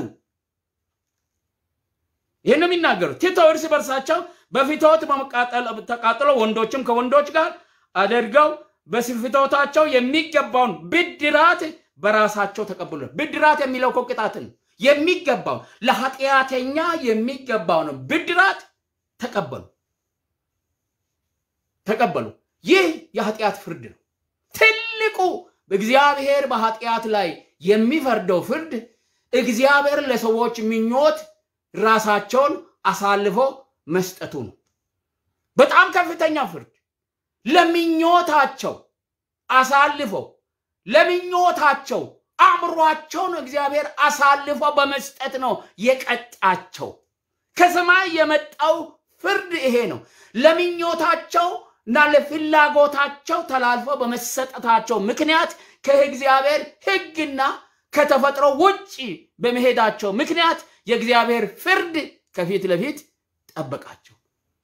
A: ይህን የሚናገሩ ቲቶ እርስ በርሳቸው በፍትወት ተቃጥሎ ወንዶችም ከወንዶች ጋር አድርገው በፍትወታቸው የሚገባውን ብድራት በራሳቸው ተቀብሉ። ብድራት የሚለው እኮ ቅጣትን የሚገባው ለኃጢአተኛ የሚገባውን ብድራት ተቀበሉ ተቀበሉ። ይህ የኃጢአት ፍርድ ነው። ትልቁ እግዚአብሔር በኃጢአት ላይ የሚፈርደው ፍርድ እግዚአብሔር ለሰዎች ምኞት ራሳቸውን አሳልፎ መስጠቱ ነው። በጣም ከፍተኛ ፍርድ ለምኞታቸው አሳልፎ ለምኞታቸው አእምሯቸውን እግዚአብሔር አሳልፎ በመስጠት ነው የቀጣቸው። ከሰማይ የመጣው ፍርድ ይሄ ነው። ለምኞታቸው እና ለፍላጎታቸው ተላልፎ በመሰጠታቸው ምክንያት ከእግዚአብሔር ሕግና ከተፈጥሮ ውጭ በመሄዳቸው ምክንያት የእግዚአብሔር ፍርድ ከፊት ለፊት ጠበቃቸው።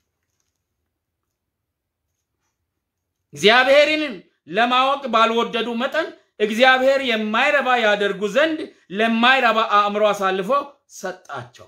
A: እግዚአብሔርን ለማወቅ ባልወደዱ መጠን እግዚአብሔር የማይረባ ያደርጉ ዘንድ ለማይረባ አእምሮ አሳልፎ ሰጣቸው።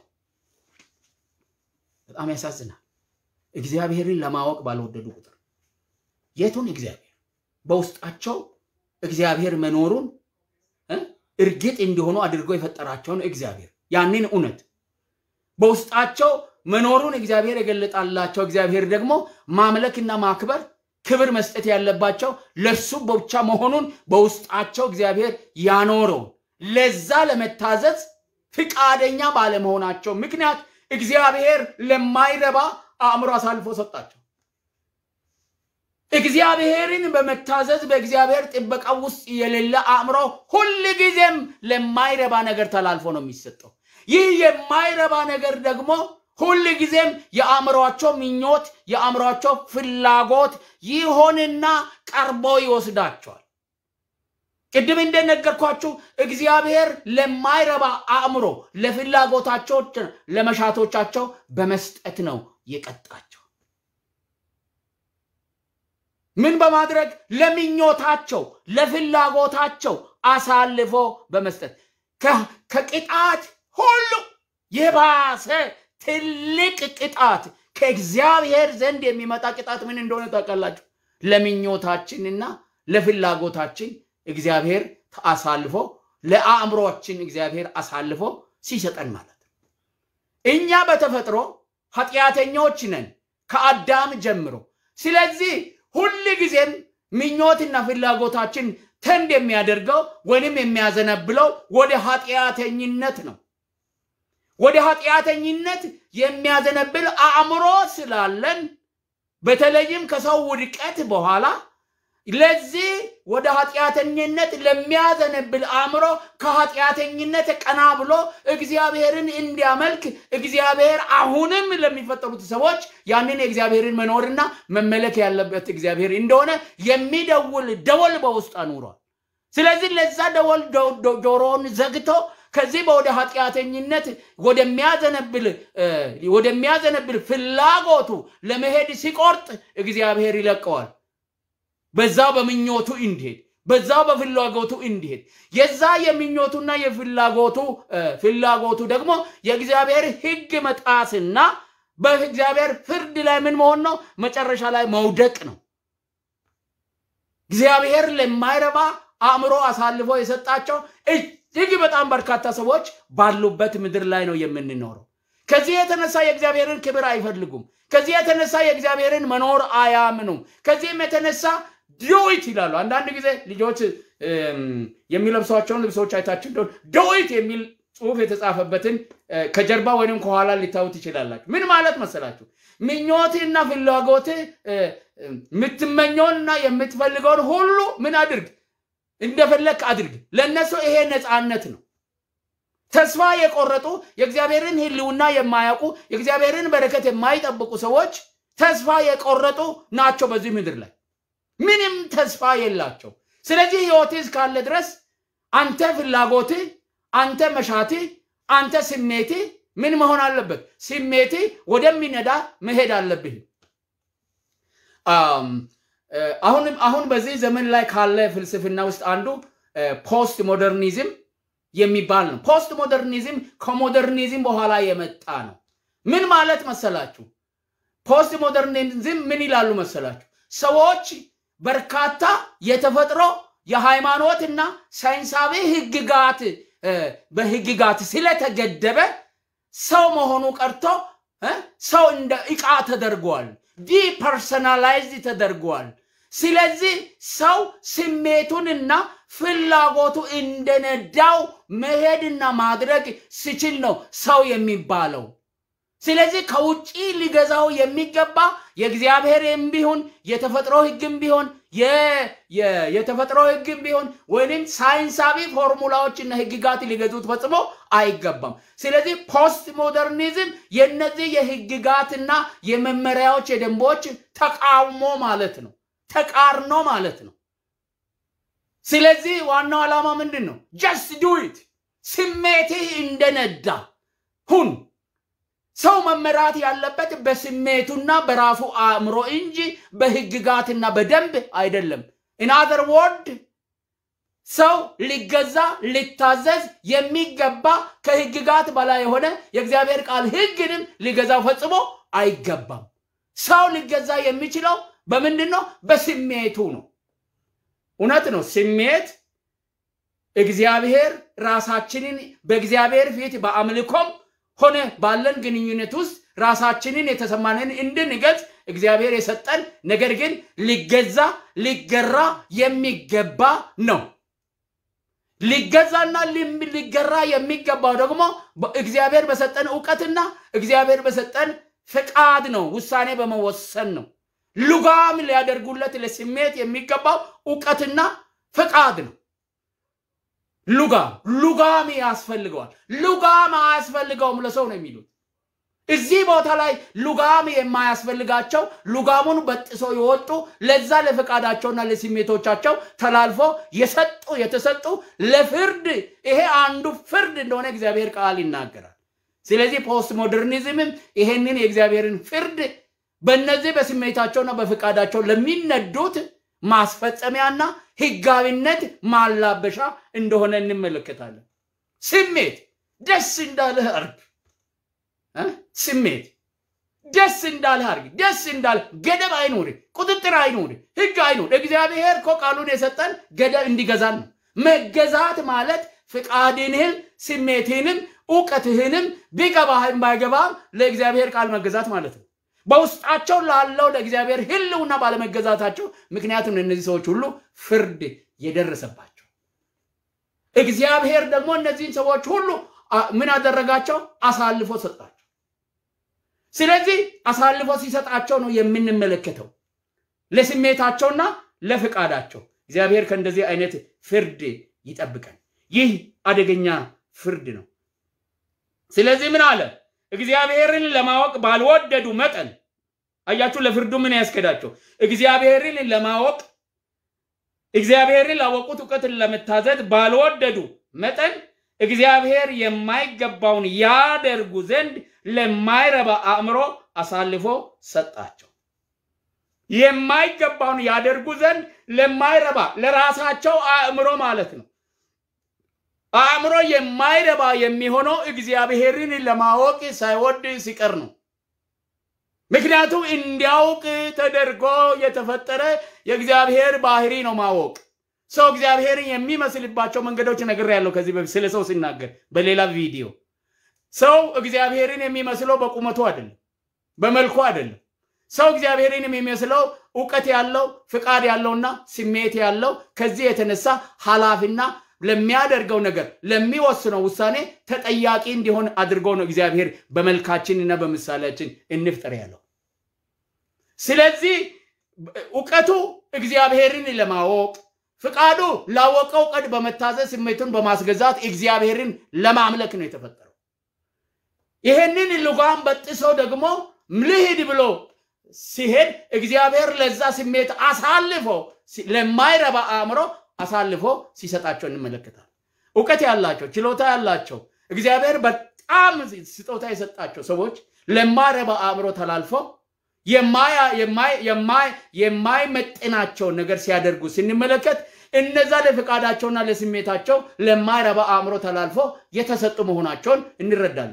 A: በጣም ያሳዝናል። እግዚአብሔርን ለማወቅ ባልወደዱ ቁጥር የቱን እግዚአብሔር በውስጣቸው እግዚአብሔር መኖሩን እርግጥ እንዲሆኑ አድርጎ የፈጠራቸውን እግዚአብሔር ያንን እውነት በውስጣቸው መኖሩን እግዚአብሔር የገለጣላቸው እግዚአብሔር ደግሞ ማምለክና ማክበር ክብር መስጠት ያለባቸው ለእርሱ ብቻ መሆኑን በውስጣቸው እግዚአብሔር ያኖረው ለዛ ለመታዘዝ ፍቃደኛ ባለመሆናቸው ምክንያት እግዚአብሔር ለማይረባ አእምሮ አሳልፎ ሰጣቸው። እግዚአብሔርን በመታዘዝ በእግዚአብሔር ጥበቃ ውስጥ የሌለ አእምሮ ሁል ጊዜም ለማይረባ ነገር ተላልፎ ነው የሚሰጠው። ይህ የማይረባ ነገር ደግሞ ሁል ጊዜም የአእምሯቸው ምኞት፣ የአእምሯቸው ፍላጎት ይሆንና ቀርቦ ይወስዳቸዋል። ቅድም እንደነገርኳችሁ እግዚአብሔር ለማይረባ አእምሮ ለፍላጎታቸው፣ ለመሻቶቻቸው በመስጠት ነው የቀጣቸው። ምን በማድረግ ለምኞታቸው፣ ለፍላጎታቸው አሳልፎ በመስጠት ከቅጣት ሁሉ የባሰ ትልቅ ቅጣት ከእግዚአብሔር ዘንድ የሚመጣ ቅጣት ምን እንደሆነ ታውቃላችሁ? ለምኞታችንና ለፍላጎታችን እግዚአብሔር አሳልፎ ለአእምሮችን እግዚአብሔር አሳልፎ ሲሰጠን ማለት ነው። እኛ በተፈጥሮ ኃጢአተኞች ነን ከአዳም ጀምሮ። ስለዚህ ሁል ጊዜም ምኞትና ፍላጎታችን ተንድ የሚያደርገው ወይም የሚያዘነብለው ወደ ኃጢአተኝነት ነው። ወደ ኃጢአተኝነት የሚያዘነብል አእምሮ ስላለን በተለይም ከሰው ውድቀት በኋላ ለዚህ ወደ ኃጢአተኝነት ለሚያዘነብል አእምሮ ከኃጢአተኝነት ቀና ብሎ እግዚአብሔርን እንዲያመልክ እግዚአብሔር አሁንም ለሚፈጠሩት ሰዎች ያንን የእግዚአብሔርን መኖርና መመለክ ያለበት እግዚአብሔር እንደሆነ የሚደውል ደወል በውስጥ አኑሯል። ስለዚህ ለዛ ደወል ጆሮውን ዘግቶ ከዚህ ወደ ኃጢአተኝነት ወደሚያዘነብል ወደሚያዘነብል ፍላጎቱ ለመሄድ ሲቆርጥ እግዚአብሔር ይለቀዋል። በዛው በምኞቱ እንዲሄድ በዛው በፍላጎቱ እንዲሄድ የዛ የምኞቱና የፍላጎቱ ፍላጎቱ ደግሞ የእግዚአብሔር ሕግ መጣስና በእግዚአብሔር ፍርድ ላይ ምን መሆን ነው? መጨረሻ ላይ መውደቅ ነው። እግዚአብሔር ለማይረባ አእምሮ አሳልፎ የሰጣቸው እጅግ በጣም በርካታ ሰዎች ባሉበት ምድር ላይ ነው የምንኖረው። ከዚህ የተነሳ የእግዚአብሔርን ክብር አይፈልጉም። ከዚህ የተነሳ የእግዚአብሔርን መኖር አያምኑም። ከዚህም የተነሳ ዶይት ይላሉ። አንዳንድ ጊዜ ልጆች የሚለብሷቸውን ልብሶች አይታችሁ እንደሆነ ዶይት የሚል ጽሁፍ የተጻፈበትን ከጀርባ ወይም ከኋላ ሊታዩ ትችላላችሁ። ምን ማለት መሰላችሁ? ምኞትህና ፍላጎትህ የምትመኘውንና የምትፈልገውን ሁሉ ምን አድርግ፣ እንደፈለግ አድርግ። ለእነሱ ይሄ ነፃነት ነው። ተስፋ የቆረጡ የእግዚአብሔርን ሕልውና የማያውቁ የእግዚአብሔርን በረከት የማይጠብቁ ሰዎች ተስፋ የቆረጡ ናቸው በዚህ ምድር ላይ ምንም ተስፋ የላቸው። ስለዚህ ህይወት እስካለ ድረስ አንተ ፍላጎት፣ አንተ መሻት፣ አንተ ስሜት ምን መሆን አለበት? ስሜት ወደሚነዳ መሄድ አለብህ። አሁንም አሁን በዚህ ዘመን ላይ ካለ ፍልስፍና ውስጥ አንዱ ፖስት ሞደርኒዝም የሚባል ነው። ፖስት ሞደርኒዝም ከሞደርኒዝም በኋላ የመጣ ነው። ምን ማለት መሰላችሁ? ፖስት ሞደርኒዝም ምን ይላሉ መሰላችሁ? ሰዎች በርካታ የተፈጥሮ የሃይማኖትና ሳይንሳዊ ህግጋት በህግጋት ስለተገደበ ሰው መሆኑ ቀርቶ ሰው እንደ ዕቃ ተደርጓል። ዲፐርሰናላይዝድ ተደርጓል። ስለዚህ ሰው ስሜቱንና ፍላጎቱ እንደነዳው መሄድና ማድረግ ሲችል ነው ሰው የሚባለው። ስለዚህ ከውጪ ሊገዛው የሚገባ የእግዚአብሔርም ቢሆን የተፈጥሮ ህግም ቢሆን የተፈጥሮ ህግም ቢሆን ወይም ሳይንሳዊ ፎርሙላዎችና ህግጋት ሊገዙት ፈጽሞ አይገባም። ስለዚህ ፖስት ሞደርኒዝም የነዚህ የህግጋትና የመመሪያዎች የደንቦች ተቃውሞ ማለት ነው፣ ተቃርኖ ማለት ነው። ስለዚህ ዋናው ዓላማ ምንድን ነው? ጀስት ዱይት ስሜትህ እንደነዳ ሁን። ሰው መመራት ያለበት በስሜቱና በራሱ አእምሮ እንጂ በህግጋትና በደንብ አይደለም። ኢንአዘር ወርድ ሰው ሊገዛ ሊታዘዝ የሚገባ ከህግጋት በላይ የሆነ የእግዚአብሔር ቃል ህግንም ሊገዛው ፈጽሞ አይገባም። ሰው ሊገዛ የሚችለው በምንድን ነው? በስሜቱ ነው። እውነት ነው። ስሜት እግዚአብሔር ራሳችንን በእግዚአብሔር ፊት በአምልኮም ሆነ ባለን ግንኙነት ውስጥ ራሳችንን የተሰማንን እንድንገልጽ እግዚአብሔር የሰጠን ነገር ግን ሊገዛ ሊገራ የሚገባ ነው። ሊገዛና ሊገራ የሚገባው ደግሞ እግዚአብሔር በሰጠን እውቀትና እግዚአብሔር በሰጠን ፍቃድ ነው። ውሳኔ በመወሰን ነው። ሉጋም ሊያደርጉለት ለስሜት የሚገባው እውቀትና ፍቃድ ነው። ሉጋም ሉጋም ያስፈልገዋል። ሉጋም አያስፈልገውም ለሰው ነው የሚሉት። እዚህ ቦታ ላይ ሉጋም የማያስፈልጋቸው ሉጋሙን በጥሶ የወጡ ለዛ ለፈቃዳቸውና ለስሜቶቻቸው ተላልፎ የሰጡ የተሰጡ ለፍርድ ይሄ አንዱ ፍርድ እንደሆነ እግዚአብሔር ቃል ይናገራል። ስለዚህ ፖስት ሞደርኒዝምም ይሄንን የእግዚአብሔርን ፍርድ በእነዚህ በስሜታቸውና በፈቃዳቸው ለሚነዱት ማስፈጸሚያና ህጋዊነት ማላበሻ እንደሆነ እንመለከታለን። ስሜት ደስ እንዳለህ አርግ። ስሜት ደስ እንዳለህ አርግ። ደስ እንዳለ ገደብ አይኑር፣ ቁጥጥር አይኑር፣ ህግ አይኑር። እግዚአብሔር እኮ ቃሉን የሰጠን ገደብ እንዲገዛን ነው። መገዛት ማለት ፍቃድንህም ስሜትህንም እውቀትህንም ቢገባህም ባይገባም ለእግዚአብሔር ቃል መገዛት ማለት ነው። በውስጣቸው ላለው ለእግዚአብሔር ህልውና ባለመገዛታቸው ምክንያቱም እነዚህ ሰዎች ሁሉ ፍርድ የደረሰባቸው እግዚአብሔር ደግሞ እነዚህን ሰዎች ሁሉ ምን አደረጋቸው? አሳልፎ ሰጣቸው። ስለዚህ አሳልፎ ሲሰጣቸው ነው የምንመለከተው። ለስሜታቸውና ለፍቃዳቸው። እግዚአብሔር ከእንደዚህ አይነት ፍርድ ይጠብቀን። ይህ አደገኛ ፍርድ ነው። ስለዚህ ምን አለ? እግዚአብሔርን ለማወቅ ባልወደዱ መጠን አያችሁ፣ ለፍርዱ ምን ያስከዳቸው? እግዚአብሔርን ለማወቅ እግዚአብሔርን ላወቁት እውቀትን ለመታዘዝ ባልወደዱ መጠን እግዚአብሔር የማይገባውን ያደርጉ ዘንድ ለማይረባ አእምሮ አሳልፎ ሰጣቸው። የማይገባውን ያደርጉ ዘንድ ለማይረባ ለራሳቸው አእምሮ ማለት ነው። አእምሮ የማይረባ የሚሆነው እግዚአብሔርን ለማወቅ ሳይወድ ሲቀር ነው። ምክንያቱም እንዲያውቅ ተደርጎ የተፈጠረ የእግዚአብሔር ባህሪ ነው ማወቅ። ሰው እግዚአብሔርን የሚመስልባቸው መንገዶች ነግሬያለሁ ከዚህ በፊት ስለ ሰው ሲናገር በሌላ ቪዲዮ። ሰው እግዚአብሔርን የሚመስለው በቁመቱ አይደለም፣ በመልኩ አይደለም። ሰው እግዚአብሔርን የሚመስለው እውቀት ያለው ፍቃድ ያለውና ስሜት ያለው ከዚህ የተነሳ ኃላፊና ለሚያደርገው ነገር ለሚወስነው ውሳኔ ተጠያቂ እንዲሆን አድርጎ ነው እግዚአብሔር በመልካችንና በምሳሌያችን እንፍጠር ያለው። ስለዚህ እውቀቱ እግዚአብሔርን ለማወቅ ፍቃዱ ላወቀው ቀድ በመታዘዝ ስሜቱን በማስገዛት እግዚአብሔርን ለማምለክ ነው የተፈጠረው። ይህንን ልጓም በጥሶ ደግሞ ልሂድ ብሎ ሲሄድ እግዚአብሔር ለዛ ስሜት አሳልፎ ለማይረባ አእምሮ አሳልፎ ሲሰጣቸው እንመለከታል። እውቀት ያላቸው ችሎታ ያላቸው እግዚአብሔር በጣም ስጦታ የሰጣቸው ሰዎች ለማይረባ አእምሮ ተላልፎ የማይመጥናቸውን ነገር ሲያደርጉ ስንመለከት እነዛ ለፍቃዳቸውና ለስሜታቸው ለማይረባ አእምሮ ተላልፎ የተሰጡ መሆናቸውን እንረዳለን።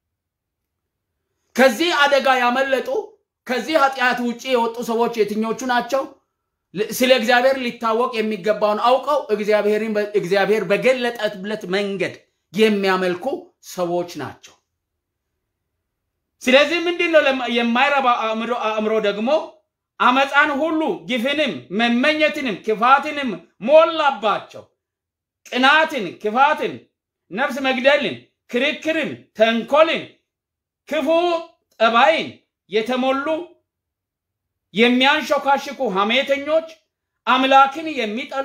A: ከዚህ አደጋ ያመለጡ ከዚህ ኃጢአት ውጭ የወጡ ሰዎች የትኞቹ ናቸው? ስለ እግዚአብሔር ሊታወቅ የሚገባውን አውቀው እግዚአብሔር በገለጠበት መንገድ የሚያመልኩ ሰዎች ናቸው። ስለዚህ ምንድን ነው የማይረባ አእምሮ ደግሞ አመፃን ሁሉ ግፍንም፣ መመኘትንም፣ ክፋትንም ሞላባቸው። ቅናትን፣ ክፋትን፣ ነፍስ መግደልን፣ ክርክርን፣ ተንኮልን፣ ክፉ ጠባይን የተሞሉ የሚያንሾካሽኩ ሐሜተኞች፣ አምላክን የሚጠሉ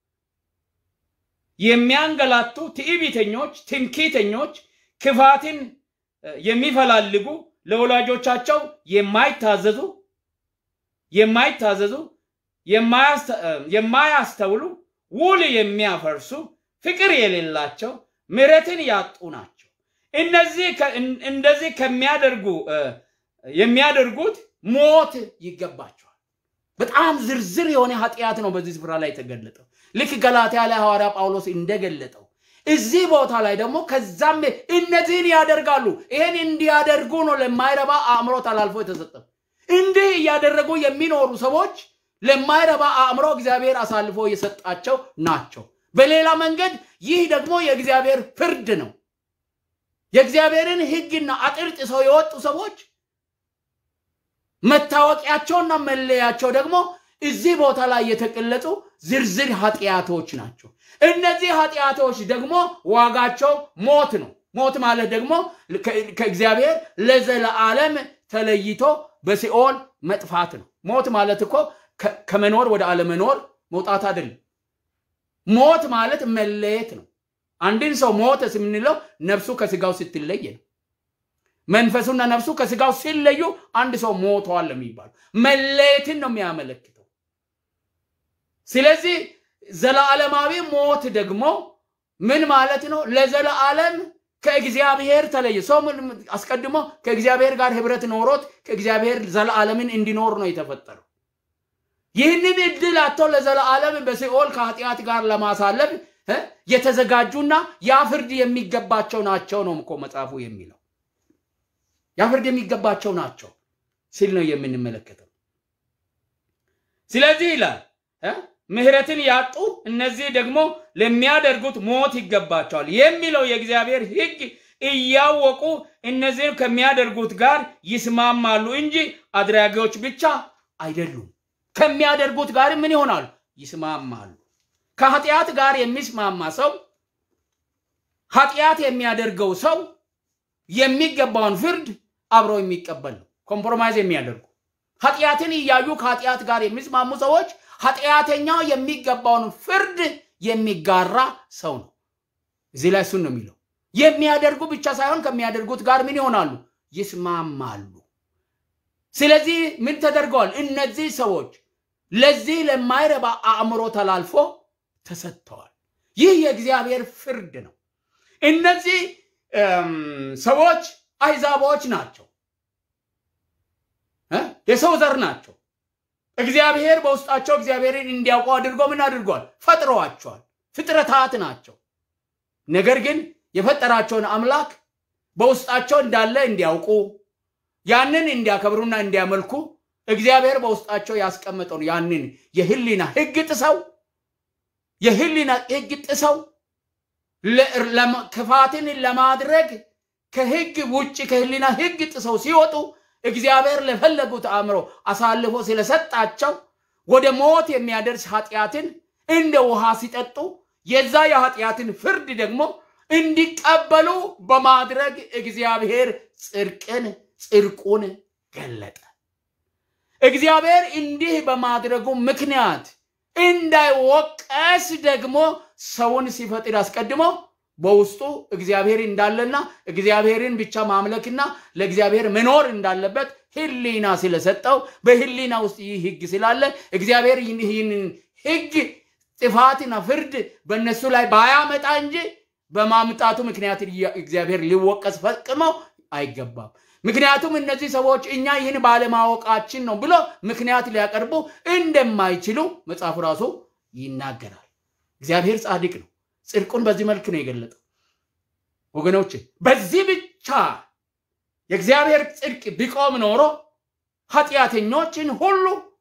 A: የሚያንገላቱ ትዕቢተኞች፣ ትምክህተኞች፣ ክፋትን የሚፈላልጉ ለወላጆቻቸው የማይታዘዙ የማይታዘዙ የማያስተውሉ ውል የሚያፈርሱ ፍቅር የሌላቸው ምሕረትን ያጡ ናቸው። እነዚህ እንደዚህ ከሚያደርጉ የሚያደርጉት ሞት ይገባቸዋል። በጣም ዝርዝር የሆነ ኃጢአት ነው በዚህ ስፍራ ላይ የተገለጠው። ልክ ገላትያ ላይ ሐዋርያ ጳውሎስ እንደገለጠው እዚህ ቦታ ላይ ደግሞ ከዛም እነዚህን ያደርጋሉ። ይሄን እንዲያደርጉ ነው ለማይረባ አእምሮ ተላልፎ የተሰጠው። እንዲህ እያደረጉ የሚኖሩ ሰዎች ለማይረባ አእምሮ እግዚአብሔር አሳልፎ የሰጣቸው ናቸው። በሌላ መንገድ ይህ ደግሞ የእግዚአብሔር ፍርድ ነው። የእግዚአብሔርን ሕግና አጥር ጥሰው የወጡ ሰዎች መታወቂያቸውና መለያቸው ደግሞ እዚህ ቦታ ላይ የተቀለጹ ዝርዝር ኃጢአቶች ናቸው። እነዚህ ኃጢአቶች ደግሞ ዋጋቸው ሞት ነው። ሞት ማለት ደግሞ ከእግዚአብሔር ለዘለዓለም ተለይቶ በሲኦል መጥፋት ነው። ሞት ማለት እኮ ከመኖር ወደ አለመኖር መውጣት አይደለም። ሞት ማለት መለየት ነው። አንድን ሰው ሞተ የምንለው ነፍሱ ከስጋው ስትለይ ነው። መንፈሱና ነፍሱ ከስጋው ሲለዩ አንድ ሰው ሞተዋል የሚባለው መለየትን ነው የሚያመለክተው። ስለዚህ ዘላለማዊ ሞት ደግሞ ምን ማለት ነው? ለዘላለም ከእግዚአብሔር ተለየ። ሰው አስቀድሞ ከእግዚአብሔር ጋር ህብረት ኖሮት ከእግዚአብሔር ዘላለምን እንዲኖር ነው የተፈጠረው። ይህንን እድል አጥቶ ለዘላለም በሲኦል ከኃጢአት ጋር ለማሳለፍ የተዘጋጁና ያ ፍርድ የሚገባቸው ናቸው ነው እኮ መጽሐፉ የሚለው። ያ ፍርድ የሚገባቸው ናቸው ሲል ነው የምንመለከተው። ስለዚህ ይላል ምሕረትን ያጡ እነዚህ ደግሞ ለሚያደርጉት ሞት ይገባቸዋል የሚለው የእግዚአብሔር ሕግ እያወቁ እነዚህም ከሚያደርጉት ጋር ይስማማሉ እንጂ አድራጊዎች ብቻ አይደሉም። ከሚያደርጉት ጋር ምን ይሆናሉ? ይስማማሉ። ከኃጢአት ጋር የሚስማማ ሰው ኃጢአት የሚያደርገው ሰው የሚገባውን ፍርድ አብሮ የሚቀበል ነው። ኮምፕሮማይዝ የሚያደርጉ ኃጢአትን እያዩ ከኃጢአት ጋር የሚስማሙ ሰዎች ኃጢአተኛው የሚገባውን ፍርድ የሚጋራ ሰው ነው። እዚህ ላይ እሱን ነው የሚለው። የሚያደርጉ ብቻ ሳይሆን ከሚያደርጉት ጋር ምን ይሆናሉ? ይስማማሉ። ስለዚህ ምን ተደርገዋል? እነዚህ ሰዎች ለዚህ ለማይረባ አእምሮ ተላልፎ ተሰጥተዋል። ይህ የእግዚአብሔር ፍርድ ነው። እነዚህ ሰዎች አይዛቦች ናቸው፣ የሰው ዘር ናቸው። እግዚአብሔር በውስጣቸው እግዚአብሔርን እንዲያውቁ አድርጎ ምን አድርጓል? ፈጥረዋቸዋል። ፍጥረታት ናቸው። ነገር ግን የፈጠራቸውን አምላክ በውስጣቸው እንዳለ እንዲያውቁ ያንን እንዲያከብሩና እንዲያመልኩ እግዚአብሔር በውስጣቸው ያስቀመጠውን ያንን የህሊና ህግ ጥሰው የህሊና ህግ ጥሰው ክፋትን ለማድረግ ከህግ ውጭ ከህሊና ህግ ጥሰው ሲወጡ እግዚአብሔር ለፈለጉት አእምሮ አሳልፎ ስለሰጣቸው ወደ ሞት የሚያደርስ ኃጢአትን እንደ ውሃ ሲጠጡ የዛ የኃጢአትን ፍርድ ደግሞ እንዲቀበሉ በማድረግ እግዚአብሔር ጽድቅን ጽድቁን ገለጠ። እግዚአብሔር እንዲህ በማድረጉ ምክንያት እንዳይወቀስ ደግሞ ሰውን ሲፈጥር አስቀድሞ በውስጡ እግዚአብሔር እንዳለና እግዚአብሔርን ብቻ ማምለክና ለእግዚአብሔር መኖር እንዳለበት ህሊና ስለሰጠው በህሊና ውስጥ ይህ ህግ ስላለ እግዚአብሔር ይህንን ህግ ጥፋትና ፍርድ በእነሱ ላይ ባያመጣ እንጂ በማምጣቱ ምክንያት እግዚአብሔር ሊወቀስ ፈጽሞ አይገባም። ምክንያቱም እነዚህ ሰዎች እኛ ይህን ባለማወቃችን ነው ብሎ ምክንያት ሊያቀርቡ እንደማይችሉ መጽሐፉ ራሱ ይናገራል። እግዚአብሔር ጻድቅ ነው። ጽድቁን በዚህ መልክ ነው የገለጠው። ወገኖች በዚህ ብቻ የእግዚአብሔር ጽድቅ ቢቆም ኖሮ ኃጢአተኞችን ሁሉ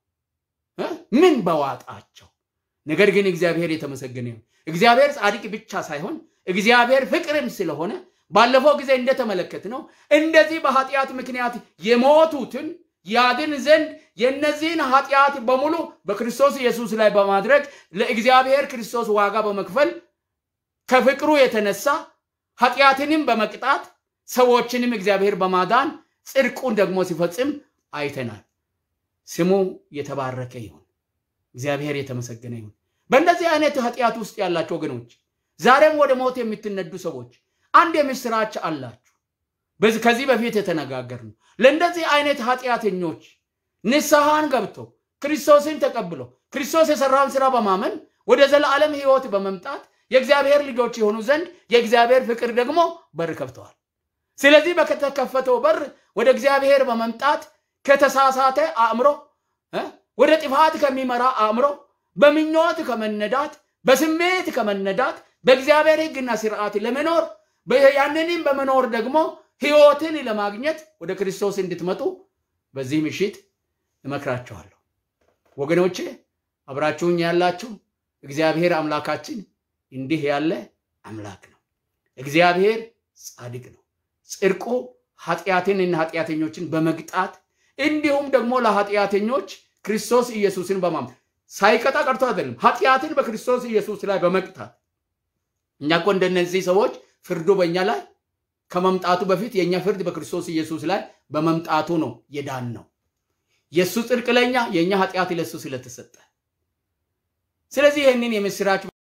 A: ምን በዋጣቸው። ነገር ግን እግዚአብሔር የተመሰገነ ይሁን። እግዚአብሔር ጻድቅ ብቻ ሳይሆን እግዚአብሔር ፍቅርም ስለሆነ ባለፈው ጊዜ እንደተመለከት ነው እንደዚህ በኃጢአት ምክንያት የሞቱትን ያድን ዘንድ የእነዚህን ኃጢአት በሙሉ በክርስቶስ ኢየሱስ ላይ በማድረግ ለእግዚአብሔር ክርስቶስ ዋጋ በመክፈል ከፍቅሩ የተነሳ ኃጢአትንም በመቅጣት ሰዎችንም እግዚአብሔር በማዳን ጽድቁን ደግሞ ሲፈጽም አይተናል። ስሙ የተባረከ ይሁን። እግዚአብሔር የተመሰገነ ይሁን። በእንደዚህ አይነት ኃጢአት ውስጥ ያላቸው ወገኖች ዛሬም ወደ ሞት የምትነዱ ሰዎች አንድ የምስራች አላችሁ። ከዚህ በፊት የተነጋገር ነው። ለእንደዚህ አይነት ኃጢአተኞች ንስሐን ገብቶ ክርስቶስን ተቀብሎ ክርስቶስ የሰራውን ስራ በማመን ወደ ዘላለም ሕይወት በመምጣት የእግዚአብሔር ልጆች የሆኑ ዘንድ የእግዚአብሔር ፍቅር ደግሞ በር ከፍተዋል። ስለዚህ በተከፈተው በር ወደ እግዚአብሔር በመምጣት ከተሳሳተ አእምሮ ወደ ጥፋት ከሚመራ አእምሮ በምኞት ከመነዳት በስሜት ከመነዳት በእግዚአብሔር ሕግና ስርዓት ለመኖር ያንንም በመኖር ደግሞ ሕይወትን ለማግኘት ወደ ክርስቶስ እንድትመጡ በዚህ ምሽት እመክራችኋለሁ። ወገኖቼ አብራችሁኝ ያላችሁ እግዚአብሔር አምላካችን እንዲህ ያለ አምላክ ነው። እግዚአብሔር ጻድቅ ነው። ጽድቁ ኃጢአትንና ኃጢአተኞችን በመግጣት እንዲሁም ደግሞ ለኃጢአተኞች ክርስቶስ ኢየሱስን በማም ሳይቀጣ ቀርቶ አይደለም፣ ኃጢአትን በክርስቶስ ኢየሱስ ላይ በመቅጣት እኛ እኮ እንደነዚህ ሰዎች ፍርዱ በእኛ ላይ ከመምጣቱ በፊት የእኛ ፍርድ በክርስቶስ ኢየሱስ ላይ በመምጣቱ ነው የዳን ነው። የእሱ ጽድቅ ለእኛ የእኛ ኃጢአት ለእሱ ስለተሰጠ ስለዚህ ይህንን የምስራች